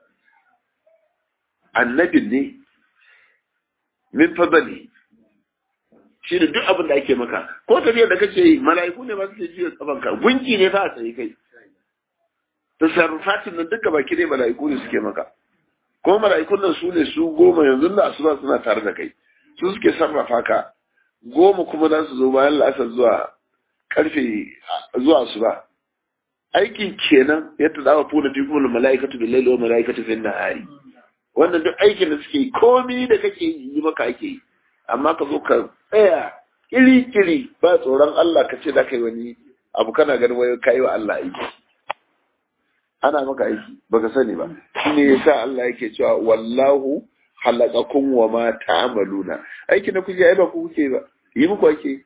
annabin ne min fadali shi ne duk abin da ake maka ko tafiyar da kake yi mala'iku ne ba suke jiya kafanka gunki ne fa a tsaye kai tasarrufatin nan duka baki ne mala'iku ne suke maka kuma mala'ikun nan su ne su goma yanzu da asuba suna tare da kai su suke sarrafa ka goma kuma za su zo bayan la'asar zuwa karfe zuwa asuba aikin kenan yadda za a funa fi kuma mala'ikatu bil laili wa mala'ikatu fil nahari wannan duk aikin da suke komi da kake yi maka ake yi amma ka zo ka tsaya kiri-kiri ba tsoron Allah ka ce da kai wani abu kana ganin wai kai wa Allah aiki ana maka aiki baka sani ba shine yasa Allah yake cewa wallahu halaqakum wa ma ta'maluna aiki na kuke ai ba ku kuke ba yi muku ake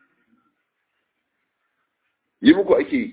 yi muku ake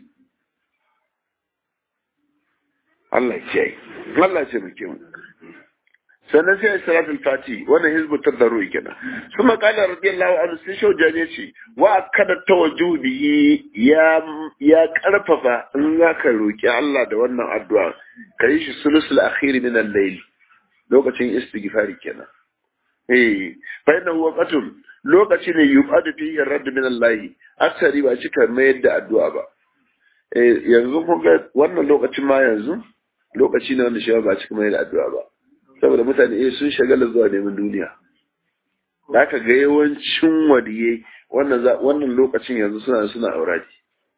Allah ya ce Allah ce muke mu sannan sai salatul fati wannan hizbu tadarru kenan kuma qala radiyallahu anhu sai shaujan ya ce wa kada tawajjuhi ya ya karfafa in zaka roki Allah da wannan addu'a kai shi sulusul akhir min al-layl lokacin istighfari kenan eh fa inna huwa qatul lokaci ne yubadu fi radd min Allah asari ba cika mayar da addu'a ba eh yanzu kun ga wannan lokacin ma yanzu lokaci ne wanda shi ba cika mayar da addu'a ba saboda mutane eh sun shagala zuwa neman duniya zaka ga yawancin wadiye wannan wannan lokacin yanzu suna suna aurati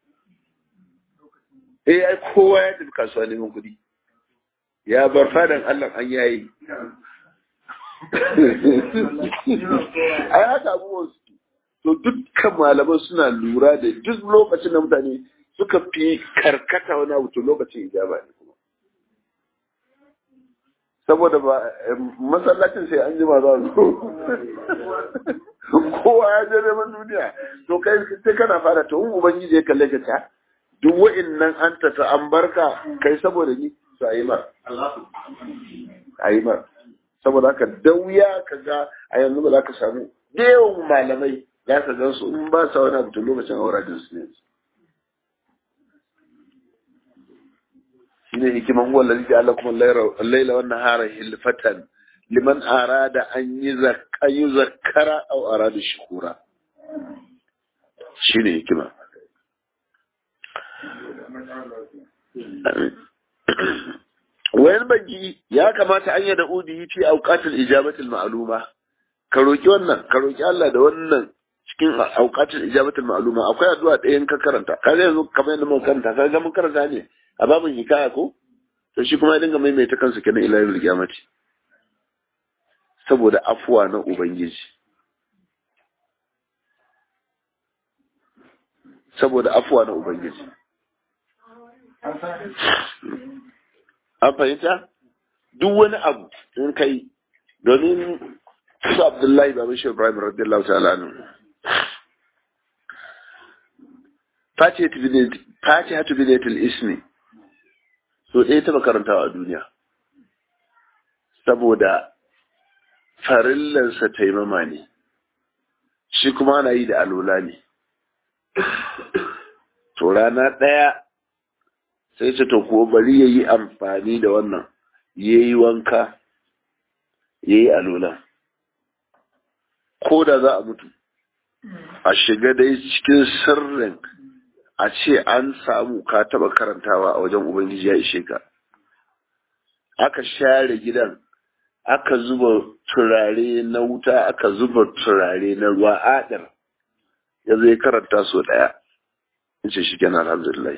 eh ai kowa ya tafi kasuwa neman kuɗi ya bar fadan Allah an yayi ai haka abubuwan su to dukkan malaman suna lura da duk lokacin da mutane suka fi karkata wani abu to lokacin ijaba ne saboda ba masallacin sai an jima za su kowa ya je neman duniya to kai sai kana fara to in ubangiji ya kalle ka ta duk wa'annan an ta ta an barka kai saboda ni su ayi mar ayi mar saboda haka da wuya ka ga a yanzu ba za ka samu da yawan malamai za ka gan su in ba sa wani abu to lokacin auradin su ne shine hikiman huwa allazi ja'ala lakum al-layla wan nahara hilfatan liman arada an yuzakka yuzakkara aw arada shukura shine hikima wayan bagi ya kamata an yada udi fi awqatil ijabatil ma'luma ka roki wannan ka roki Allah da wannan cikin awqatil ijabatil ma'luma akwai addu'a ɗayan ka karanta kaga yanzu kamar yadda mun karanta kaga mun karanta ne a babin hikaya ko to shi kuma ya dinga maimaita kansa kenan ila yau kiyamati saboda afuwa na ubangiji saboda afuwa na ubangiji an fahimta duk wani abu in kai domin su abdullahi baban shi ibrahim radiyallahu ta'ala anhu fatihatu bidayatul ismi so ɗaya taɓa karantawa a duniya saboda farillansa taimama ne shi kuma ana yi da alola ne to rana ɗaya sai ce to ko bari ya yi amfani da wannan ya yi wanka ya yi alola ko da za a mutu a shiga dai cikin sirrin a ce an samu ka taba karantawa a wajen ubangiji ya ishe ka aka share gidan aka zuba turare na wuta aka zuba turare na ruwa adar ya zai karanta so daya in ce shi kenan alhamdulillah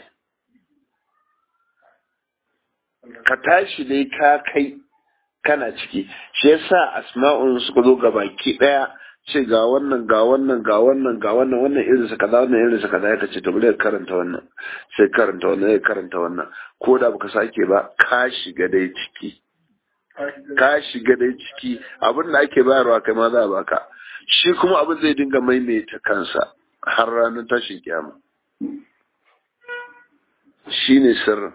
ka tashi dai ka kai kana ciki shi yasa asma'un suka zo ga baki daya ce ga wannan ga wannan ga wannan ga wannan wannan irin sa kaza wannan irin sa kaza ya ce to bari karanta wannan sai karanta wannan ya karanta wannan ko da baka sake ba ka shiga dai ciki ka shiga dai ciki abin da ake bayarwa kai ma za a baka shi kuma abin zai dinga maimaita kansa har ranar tashin kiyama shine sirrin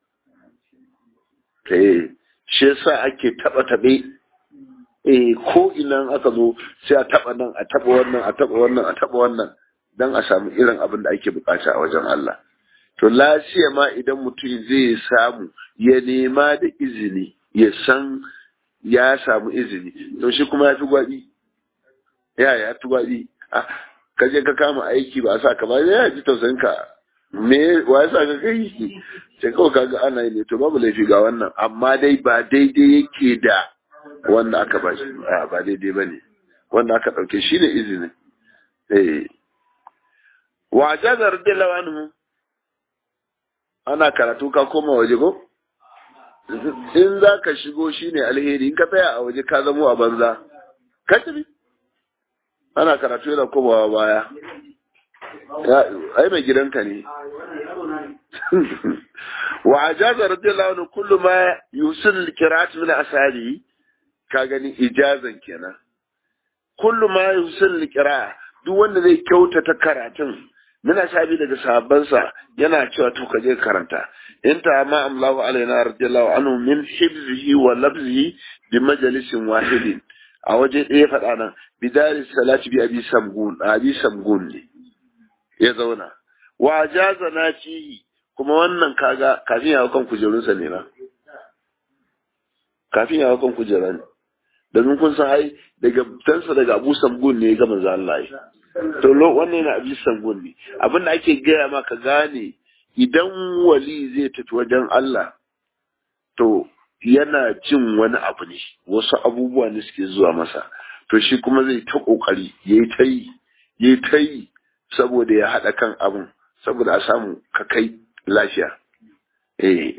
eh shi yasa ake taba tabe eh ko ina aka zo sai a taba nan a taba wannan a taba wannan a taba wannan dan a samu irin abin da ake bukata a wajen Allah to lafiya ma idan mutum zai samu ya nema da izini ya san ya samu izini to shi kuma ya fi gwaɗi ya ya fi gwaɗi ka je ka kama aiki ba a sa ka ba ya ji tausayin ka me wa ya sa ka kai sai kawai kaga ana yi ne to babu laifi ga wannan amma dai ba daidai yake da wanda aka ba shi ba daidai ba ne wanda aka ɗauke shi ne izini eh wa jazar radiyallahu anhu ana karatu ka koma waje ko in za ka shigo shi ne alheri in ka tsaya a waje ka zamo a banza ka tafi ana karatu yana komawa baya ai mai gidanka ne wa ajaza radiyallahu anhu kullu ma yusil alqira'at min asali ka gani ijazan kenan kullu ma yusil alqira'a duk wanda zai kyautata karatun muna sabi daga sahabbansa yana cewa to ka je karanta in ta ma amlahu alaina radiyallahu anhu min hibzihi wa labzihi bi majalisin wahidin a waje ɗaya faɗa nan bidaris salati bi abi samgun abi samgun ne ya zauna wa jaza na cihi kuma wannan kaga kafin ya kan kujerunsa ne na kafin ya kan kujera ne domin kun san ai daga tansa daga abu samgun ne ga manzo Allah to lo wannan yana abi samgun ne abinda ake gaya maka gane idan wali zai tafi wajen Allah to yana jin wani abu ne wasu abubuwa ne suke zuwa masa to shi kuma zai ta kokari yayi ta yi yayi ta yi saboda ya haɗa kan abin saboda a samu ka kai lafiya eh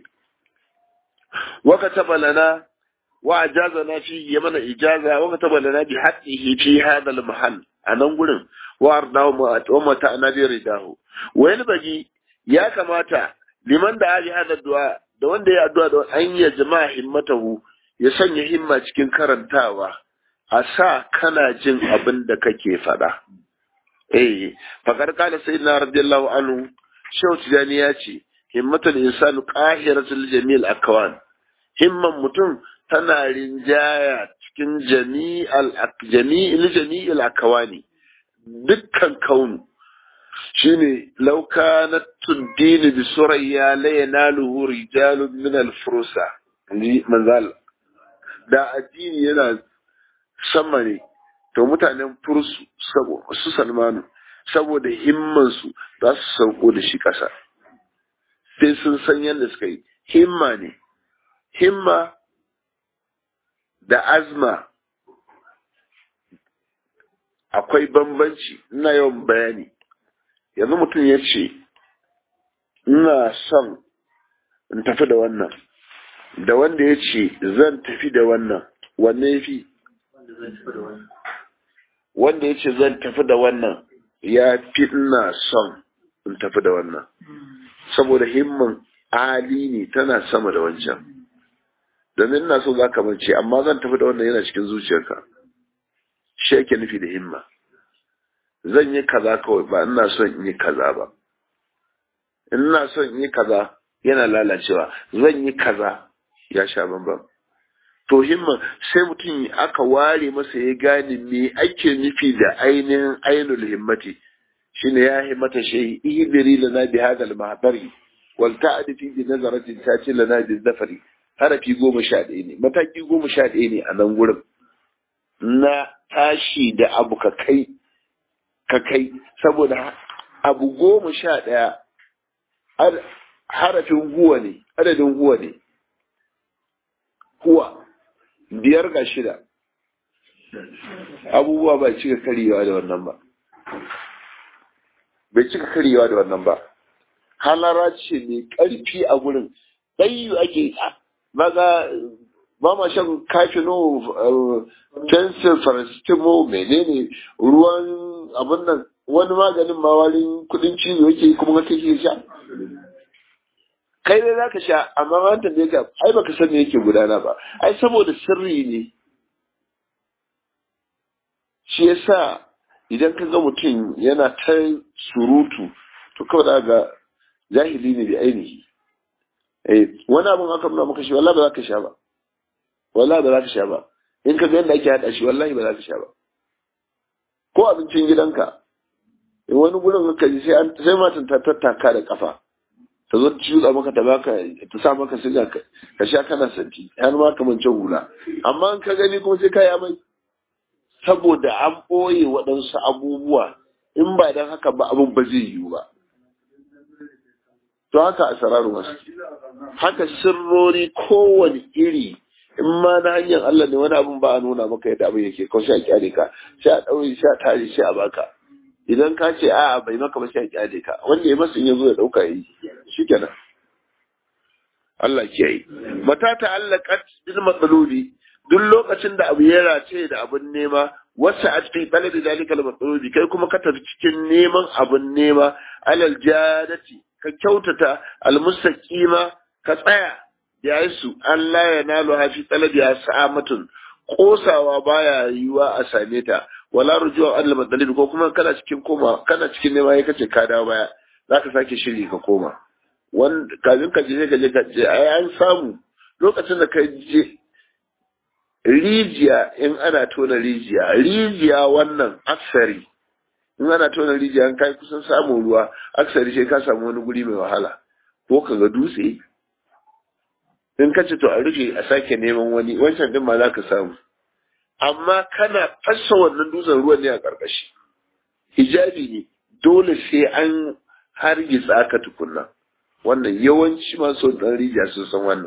wa kataba lana wa ajazana fi ya mana ijaza wa kataba lana bi haqqihi fi hadha al mahall anan gurin wa ardahu wa mata anabi ridahu wa yanbaghi ya kamata liman da ali hada du'a da wanda ya addu'a da an ya jama'a himmatahu ya sanya himma cikin karantawa a sa kana jin abin da kake faɗa. Eh, fakar kala sayyidina radiyallahu anhu Shehu Tijani ya ce, himmatul insanu qahiratul jamil akwan. Himman mutum tana rinjaya cikin jami'al jami'il jami'il akwani. Dukkan kaunu shine law kanat tuddini bi surayya la yanaluhu rijalun min al furusa. Ni manzal da addini yana sama ne to mutanen fursu su salmanu saboda himmansu za su sauko da shi ƙasa sai sun san yadda suka yi himma ne himma da azma akwai bambanci ina yawan bayani yanzu mutum ya ce ina son in tafi da wannan da wanda ya ce zan tafi da wannan wanne ya fi wanda ya ce zan tafi da wannan ya fi ina son in tafi da wannan saboda himman ali ne tana sama da wancan domin ina so za ka mance amma zan tafi da wannan yana cikin zuciyarka shi yake nufi da himma zan yi kaza kawai ba ina son in yi kaza ba ina son in yi kaza yana lalacewa zan yi kaza ya sha bambam to himma sai mutum aka ware masa ya gane me ake nufi da ainihin ainul himmati shine ya himmata shi ihbiri lana bi hadha al-mahdari wal ta'di fi nazaratin tati lana bi zafari harafi goma sha ɗaya ne mataki goma sha ɗaya ne a nan gurin na tashi da abu ka kai ka kai saboda abu goma sha ɗaya harafin guwa ne adadin guwa ne kuwa biyar ga shida abubuwa ba cika karyewa da wannan ba bai cika karyewa da wannan ba halara ce mai ƙarfi a gurin ɗayu ake maga ba ma shan kafino pencil farastimo menene ruwan abin nan wani maganin mawarin kudin cizo yake kuma kake sha kai dai za ka sha amma ma tambaye ka ai baka san me yake gudana ba ai saboda sirri ne shi yasa idan ka ga mutum yana ta surutu to kawai da ga jahili ne bi ainihi eh wani abun aka nuna maka shi wallahi ba za ka sha ba wallahi ba za ka sha ba in ka ga yadda ake hada shi wallahi ba za ka sha ba ko abincin gidanka in wani gurin ka ji sai an sai matan ta tattaka da kafa ta zo ta shuɗa maka ta baka ta sa maka siga ka sha kana santi har ma kamar can hula amma in ka gani kuma sai ka yi amai saboda an ɓoye waɗansu abubuwa in ba don haka ba abin ba zai yiwu ba to haka a sararin wasu haka sirrori kowane iri in ma na hanyar Allah ne wani abin ba a nuna maka yadda abin yake kawai sai a kyale ka sai a ɗaure sai a tare sai a baka idan ka ce a'a bai maka ba sai a kyale ka wanda ya masa in ya zo ya ɗauka yi shikenan Allah ke yi mata ta'allaqat bil matsaloli duk lokacin da abu ya race da abin nema wasu a cikin ɗalibi zalikal matsaloli kai kuma ka tafi cikin neman abin nema alal jadati ka kyautata almustaqima ka tsaya ya yi su Allah ya nalo hafi talabi ya sa'amatun kosawa baya yiwa a same ta wala rujuwa Allah matsaloli ko kuma kana cikin koma kana cikin nema ya kace ka dawo baya zaka sake shiri ka koma wanda kafin ka je ka je ka je ai an samu lokacin da ka je rijiya in ana tona rijiya rijiya wannan aksari in ana tona rijiya in kai kusan samun ruwa aksari sai ka samu wani guri mai wahala ko ka ga dutse in ka ce to a rufe a sake neman wani wancan din ma za ka samu amma kana fassa wannan dutsen ruwan ne a ƙarƙashi hijabi ne dole sai an hargitsa ka tukunna wannan yawanci masu ɗan rijiya sun san wannan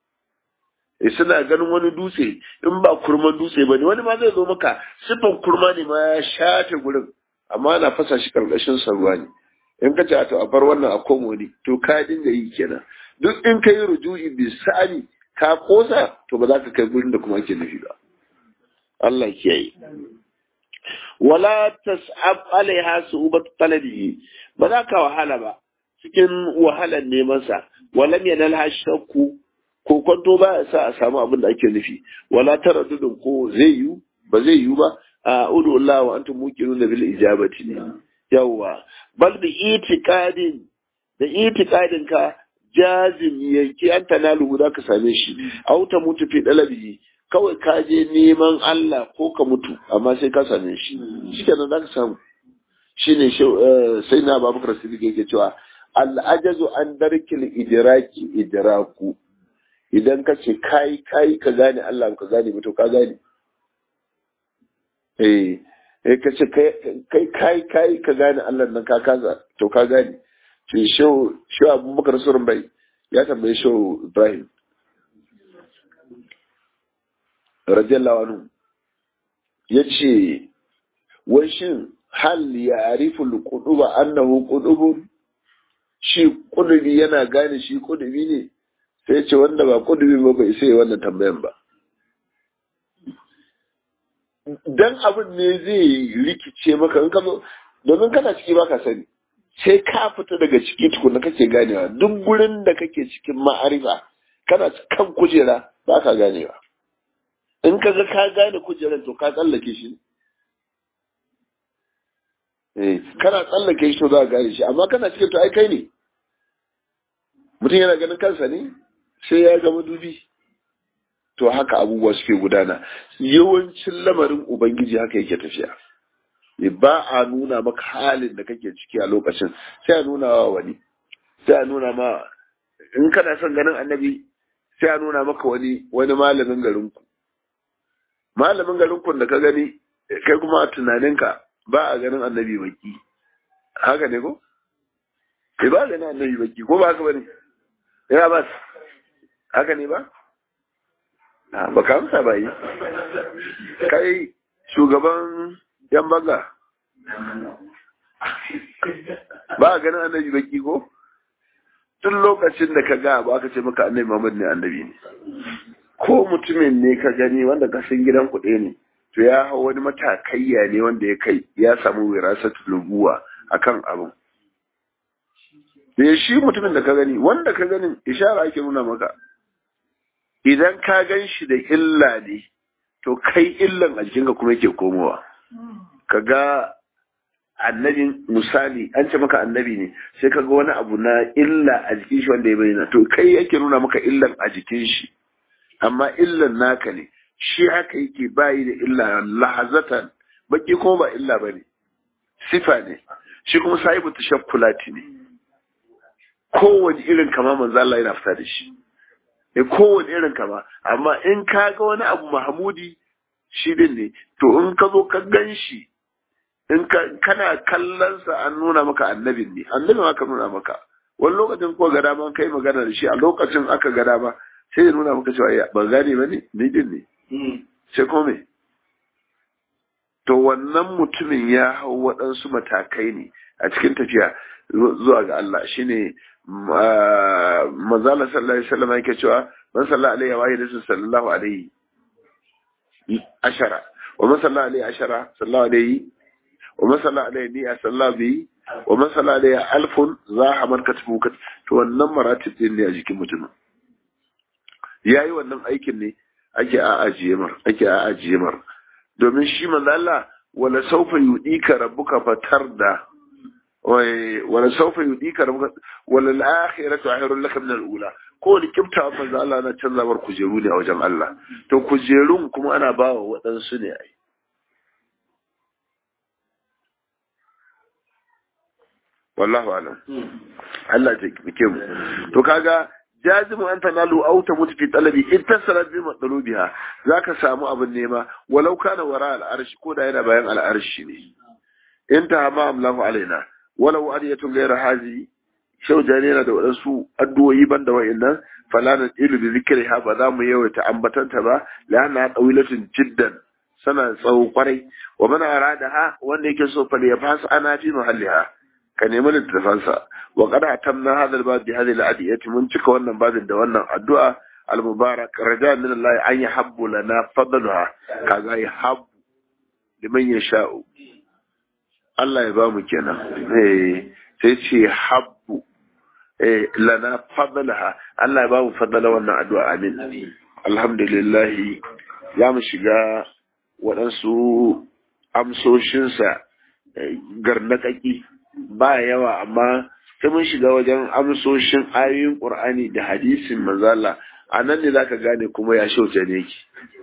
e suna ganin wani dutse in ba kurman dutse ba ne wani ma zai zo maka siffan kurma ne ma ya shafe gurin amma ana fasa shi karkashin sa ruwa ne in ka ce to a bar wannan a komo ne to ka dinga yi kenan duk in ka yi ruju'i bi sa'ani ka kosa to ba za ka kai gurin da kuma ake nufi ba Allah kiyaye wala tas'ab alaiha su'ubat talabihi ba za ka wahala ba cikin wahalar neman sa walam yanalha shakku ko kwanto ba ya sa a samu abin da ake nufi wala taraddudin ko zai yi ba zai yi ba a udu Allah wa antum muqinun bil ijabati ne yawa bal bi itiqadin da itiqadin ka jazim yanki an tanalu za ka same shi aw ta mutu fi dalabi kawai ka je neman Allah ko ka mutu amma sai ka same shi shikenan za ka samu shine sai na Babakar Siddiq yake cewa al ajazu an darkil idraki idraku idan ka ce kai kai ka gane Allah ka gane ba to ka gane eh eh ka ce kai kai kai ka gane Allah nan ka kaza to ka gane ce shehu shehu Abubakar Surun bai ya tambaye shehu Ibrahim radiyallahu anhu yace wai shin hal ya arifu al-quduba annahu qudubun shi kudubi yana gane shi kudubi ne sai ce wanda ba kudubi ba bai sai wannan tambayan ba dan abin ne zai rikice maka in ka zo domin kana ciki baka sani sai ka fita daga ciki tukuna kake ganewa duk gurin da kake cikin ma'arifa kana kan kujera ba ka ganewa in ka ga ka gane kujerar to ka tsallake shi eh kana tsallake shi to za ka gane shi amma kana cikin to ai kai ne mutum yana ganin kansa ne sai ya gama dubi to haka abubuwa suke gudana yawancin lamarin ubangiji haka yake tafiya ba a nuna maka halin da kake ciki a lokacin sai a nuna wa wani sai a nuna ma in kana son ganin annabi sai a nuna maka wani wani malamin garinku malamin garinku da ka gani kai kuma a tunaninka ba a ganin annabi baki haka ne ko kai ba ganin annabi baki ko ba haka bane ya ba haka ne ba ba ka amsa ba yi kai shugaban yan baga ba a ganin annabi baki ko tun lokacin da ka ga ba aka ce maka annabi Muhammad ne annabi ne ko mutumin ne ka gani wanda ka san gidan kuɗe ne to ya hau wani matakayya ne wanda ya kai ya samu wirasatu lubuwa akan abin da shi mutumin da ka gani wanda ka ganin ishara ake nuna maka idan ka gan shi da illa ne to kai illan a jikinka kuma yake komowa ka ga annabin misali an ce maka annabi ne sai ka ga wani abu na illa a jikin shi wanda ya bayyana to kai yake nuna maka illan a jikin shi amma illan naka ne shi haka yake bayi da illa lahazatan baki kuma ba illa bane sifa ne shi kuma sahibu tashakkulati ne kowane irin kama manzo Allah yana fita da shi eh kowane irin kama amma in ka ga wani abu mahmudi shi din ne to in ka zo ka gan shi in kana kallon sa an nuna maka annabin ne annabi ma ka nuna maka wani lokacin ko ga dama kai magana da shi a lokacin aka ga dama sai ya nuna maka cewa ba gane ba ne ni din ne sai ko me to wannan mutumin ya hau waɗansu matakai ne a cikin tafiya zuwa ga Allah shine manzala sallallahu alaihi wasallam yake cewa man sallallahu alaihi wa alihi sallallahu alaihi ashara wa man sallallahu alaihi ashara sallallahu alaihi wa man sallallahu alaihi ni sallallahu bi wa man sallallahu alaihi alfun za a man katbu to wannan maratib din ne a jikin mutumin yayi wannan aikin ne ake a ajiye mar ake a ajiye mar domin shi manzo Allah wala sawfa yudika rabbuka fatarda wala sawfa yudika rabbuka wala al-akhiratu khairun laka min al-ula ko ni kibta manzo Allah na canza mar kujeru ne a wajen Allah to kujerun kuma ana bawa waɗansu ne ai wallahu alam Allah ya kike mu to kaga jazimu an tanalu aw tamut fi talabi in tasarat bi matlubiha zaka samu abin nema walau kana wara al arshi ko da yana bayan al arshi ne in ta ma amlahu alaina walau adiyatun ghayra hazi shau jani yana da wadansu addu'o'i banda wa'annan fala na ilu bi zikriha ba za mu yawaita ambatanta ba lana tawilatun jiddan sana tsawo kwarai wa man aradaha wanda yake so fa ya fasa ana fi mahalliha ka nemi littafansa wa qad atamna hadha al-bab bi hadhihi al-adiyati mun cika wannan babin da wannan addu'a al-mubarak raja min Allah an yahabbu lana fadlaha kaga yahabbu liman yasha'u Allah ya bamu kenan eh sai ce habbu eh lana fadlaha Allah ya bamu fadala wannan addu'a amin alhamdulillah ya mu shiga waɗansu amsoshinsa garnaƙaƙi ba yawa amma sai mun shiga wajen amsoshin ayoyin ƙur'ani da hadisin manzala a nan ne zaka gane kuma ya shauce ne ki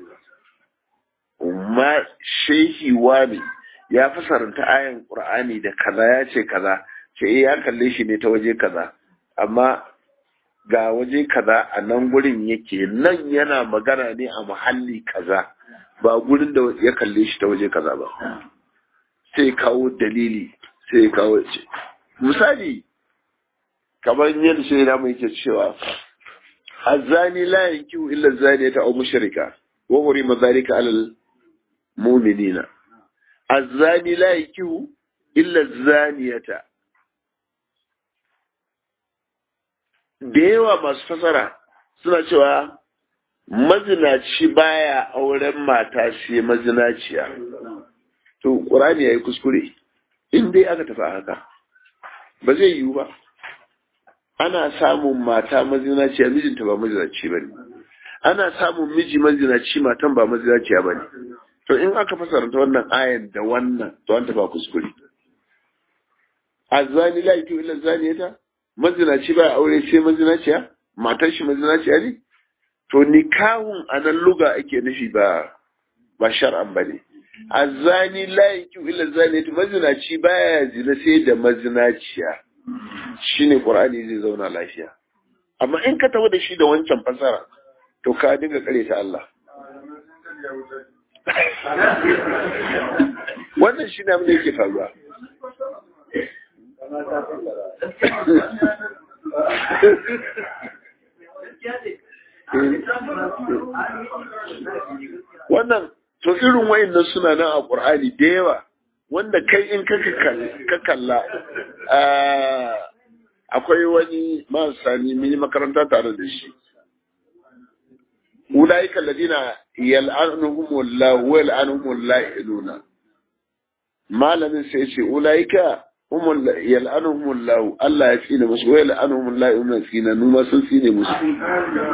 ma shehi wani ya fasaranta ayan ƙur'ani da kaza ya ce kaza ce ya kalle shi ne ta waje kaza amma ga waje kaza a nan gurin yake nan yana magana ne a muhalli kaza ba gurin da ya kalle shi ta waje kaza ba sai kawo dalili sai kawo ce misali kamar yadda shi na mai ke cewa azani la yankihu illa zaniyata aw mushrika wa hurima dhalika alal mu'minina azani la yankihu illa zaniyata da yawa masu fasara suna cewa mazinaci baya auren mata sai mazinaciya to qur'ani yayi kuskure in dai aka tafi haka ba zai yiwu ba ana samun mata mazinaciya mijinta ba mazinaci ba ne ana samun miji mazinaci matan ba mazinaciya ba ne to in aka fasaranta wannan ayan da wannan to an tafa kuskure azani la yatu illa zaniyata mazinaci ba aure sai mazinaciya matar shi mazinaciya ne to nikahun anan luga ake nufi ba ba shar'an ba ne azani la yatu illa zaniyata mazinaci baya zina sai da mazinaciya shine qur'ani zai zauna lafiya amma in ka tawo da shi da wancan fasara to ka dinga kare ta Allah wannan shi ne abin da yake faruwa wannan to irin wayannan suna nan a Qur'ani da yawa wanda kai in ka kalla akwai wani masani mini makaranta tare da shi ulaika alladina yal'anuhumullahu wa yal'anuhumullahu iluna malamin sai ce ulaika humul yal'anuhumullahu Allah ya tsine musu wa yal'anuhumullahu iluna tsina numa sun tsine musu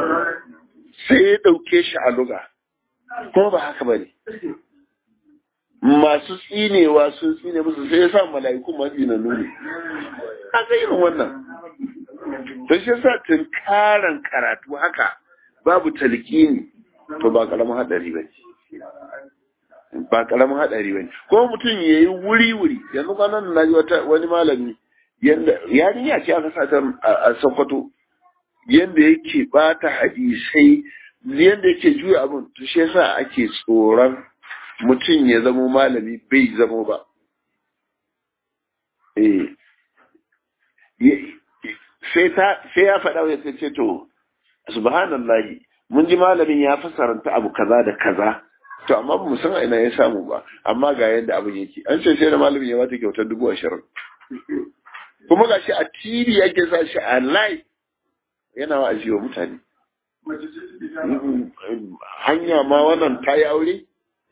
sai ya dauke shi a luga kuma ba haka bane masu tsinewa sun tsine musu sai ya sa mala'iku masu tsinanu ne a ga irin wannan to shi yasa tunkaran karatu haka babu talqini to ba karamin hadari ba ba karamin hadari ba ko mutum yayi wuri wuri yanzu kwanan na ji wata wani malami yanda yarinya ce aka sa ta a Sokoto yanda yake bata hadisai yanda yake juya abin to shi yasa ake tsoron mutum ya zamo malami bai zamo ba eh sai ya faɗa ya ce to subhanallahi mun ji malamin ya fasaranta abu kaza da kaza to amma ba mu san ina ya samu ba amma ga yadda abin yake an ce sai da malamin ya bata kyautar dubu ashirin kuma ga shi a tv yake sa shi a live yana wa wa mutane hanya ma wannan ta yi aure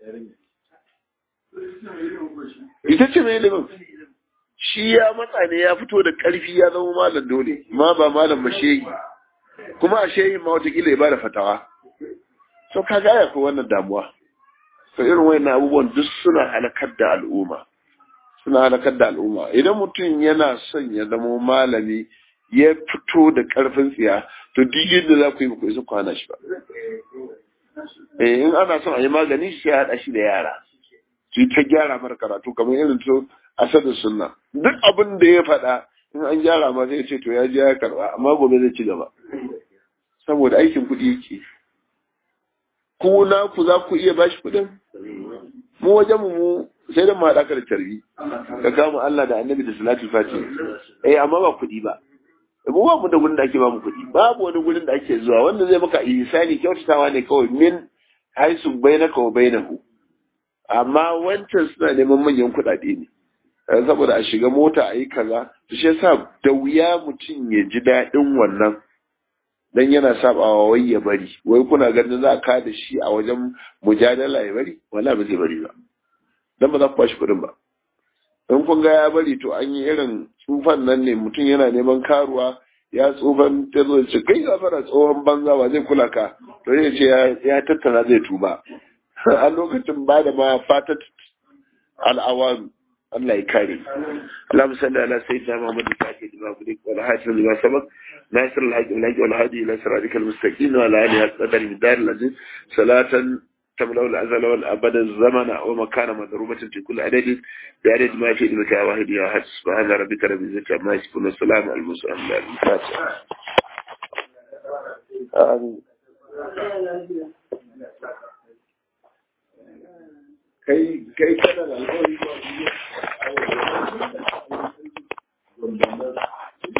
ita ce mai ilimin shi ya matsa ne ya fito da ƙarfi ya zama malam dole ma ba malam ba shehi kuma a shehi ma watakila ya bada fatawa so ka gaya ko wannan damuwa so irin wayannan abubuwan duk suna halakar da al'umma suna halakar da al'umma idan mutum yana son ya zama malami ya fito da ƙarfin tsiya to duk yadda za ku yi ku isa kwana shi ba eh in ana son a yi magani sai a haɗa shi da yara su ta gyara mara karatu kamar irin to asadu sunna duk abin da ya faɗa in an gyara ma zai ce to ya je ya karɓa amma gobe zai ci gaba saboda aikin kuɗi yake ku na ku za ku iya bashi kuɗin mu wajen mu sai da mu haɗa ka da tarbi ka kama Allah da annabi da salatu fati eh amma ba kuɗi ba mu ba mu da gurin da ake ba mu kuɗi babu wani gurin da ake zuwa wanda zai maka ihsani kyautatawa ne kawai min haisu bainaka wa bainahu amma wancan suna neman manyan kuɗaɗe ne saboda a shiga mota a yi kaza to shi yasa da wuya mutum ya ji daɗin wannan dan yana sabawa wai ya bari wai kuna ganin za ka da shi a wajen mujadala ya bari wala ba zai bari ba dan ba za ku bashi kuɗin ba in kun ga ya bari to an yi irin tsufan nan ne mutum yana neman karuwa ya tsufan ta zo ce kai gafara tsohon banza ba zai kula ka to zai ce ya tattara zai tuba a lokacin ba da ma fatat al'awaru Allah ya kare اللهم صل على سيدنا محمد الفاتح لما بلغ والحاشر لما سبق ناصر الحق والحق والهادي الى صراطك المستقيم وعلى اله قدر الدار الذي صلاة تملأ الأزل والأبد الزمن ومكان مضروبة في كل عدد بعدد ما في علمك يا واحد يا أحد سبحان ربك رب العزة عما يصفون والسلام على المرسلين الفاتحة آمين kai kai kana da alƙawari ba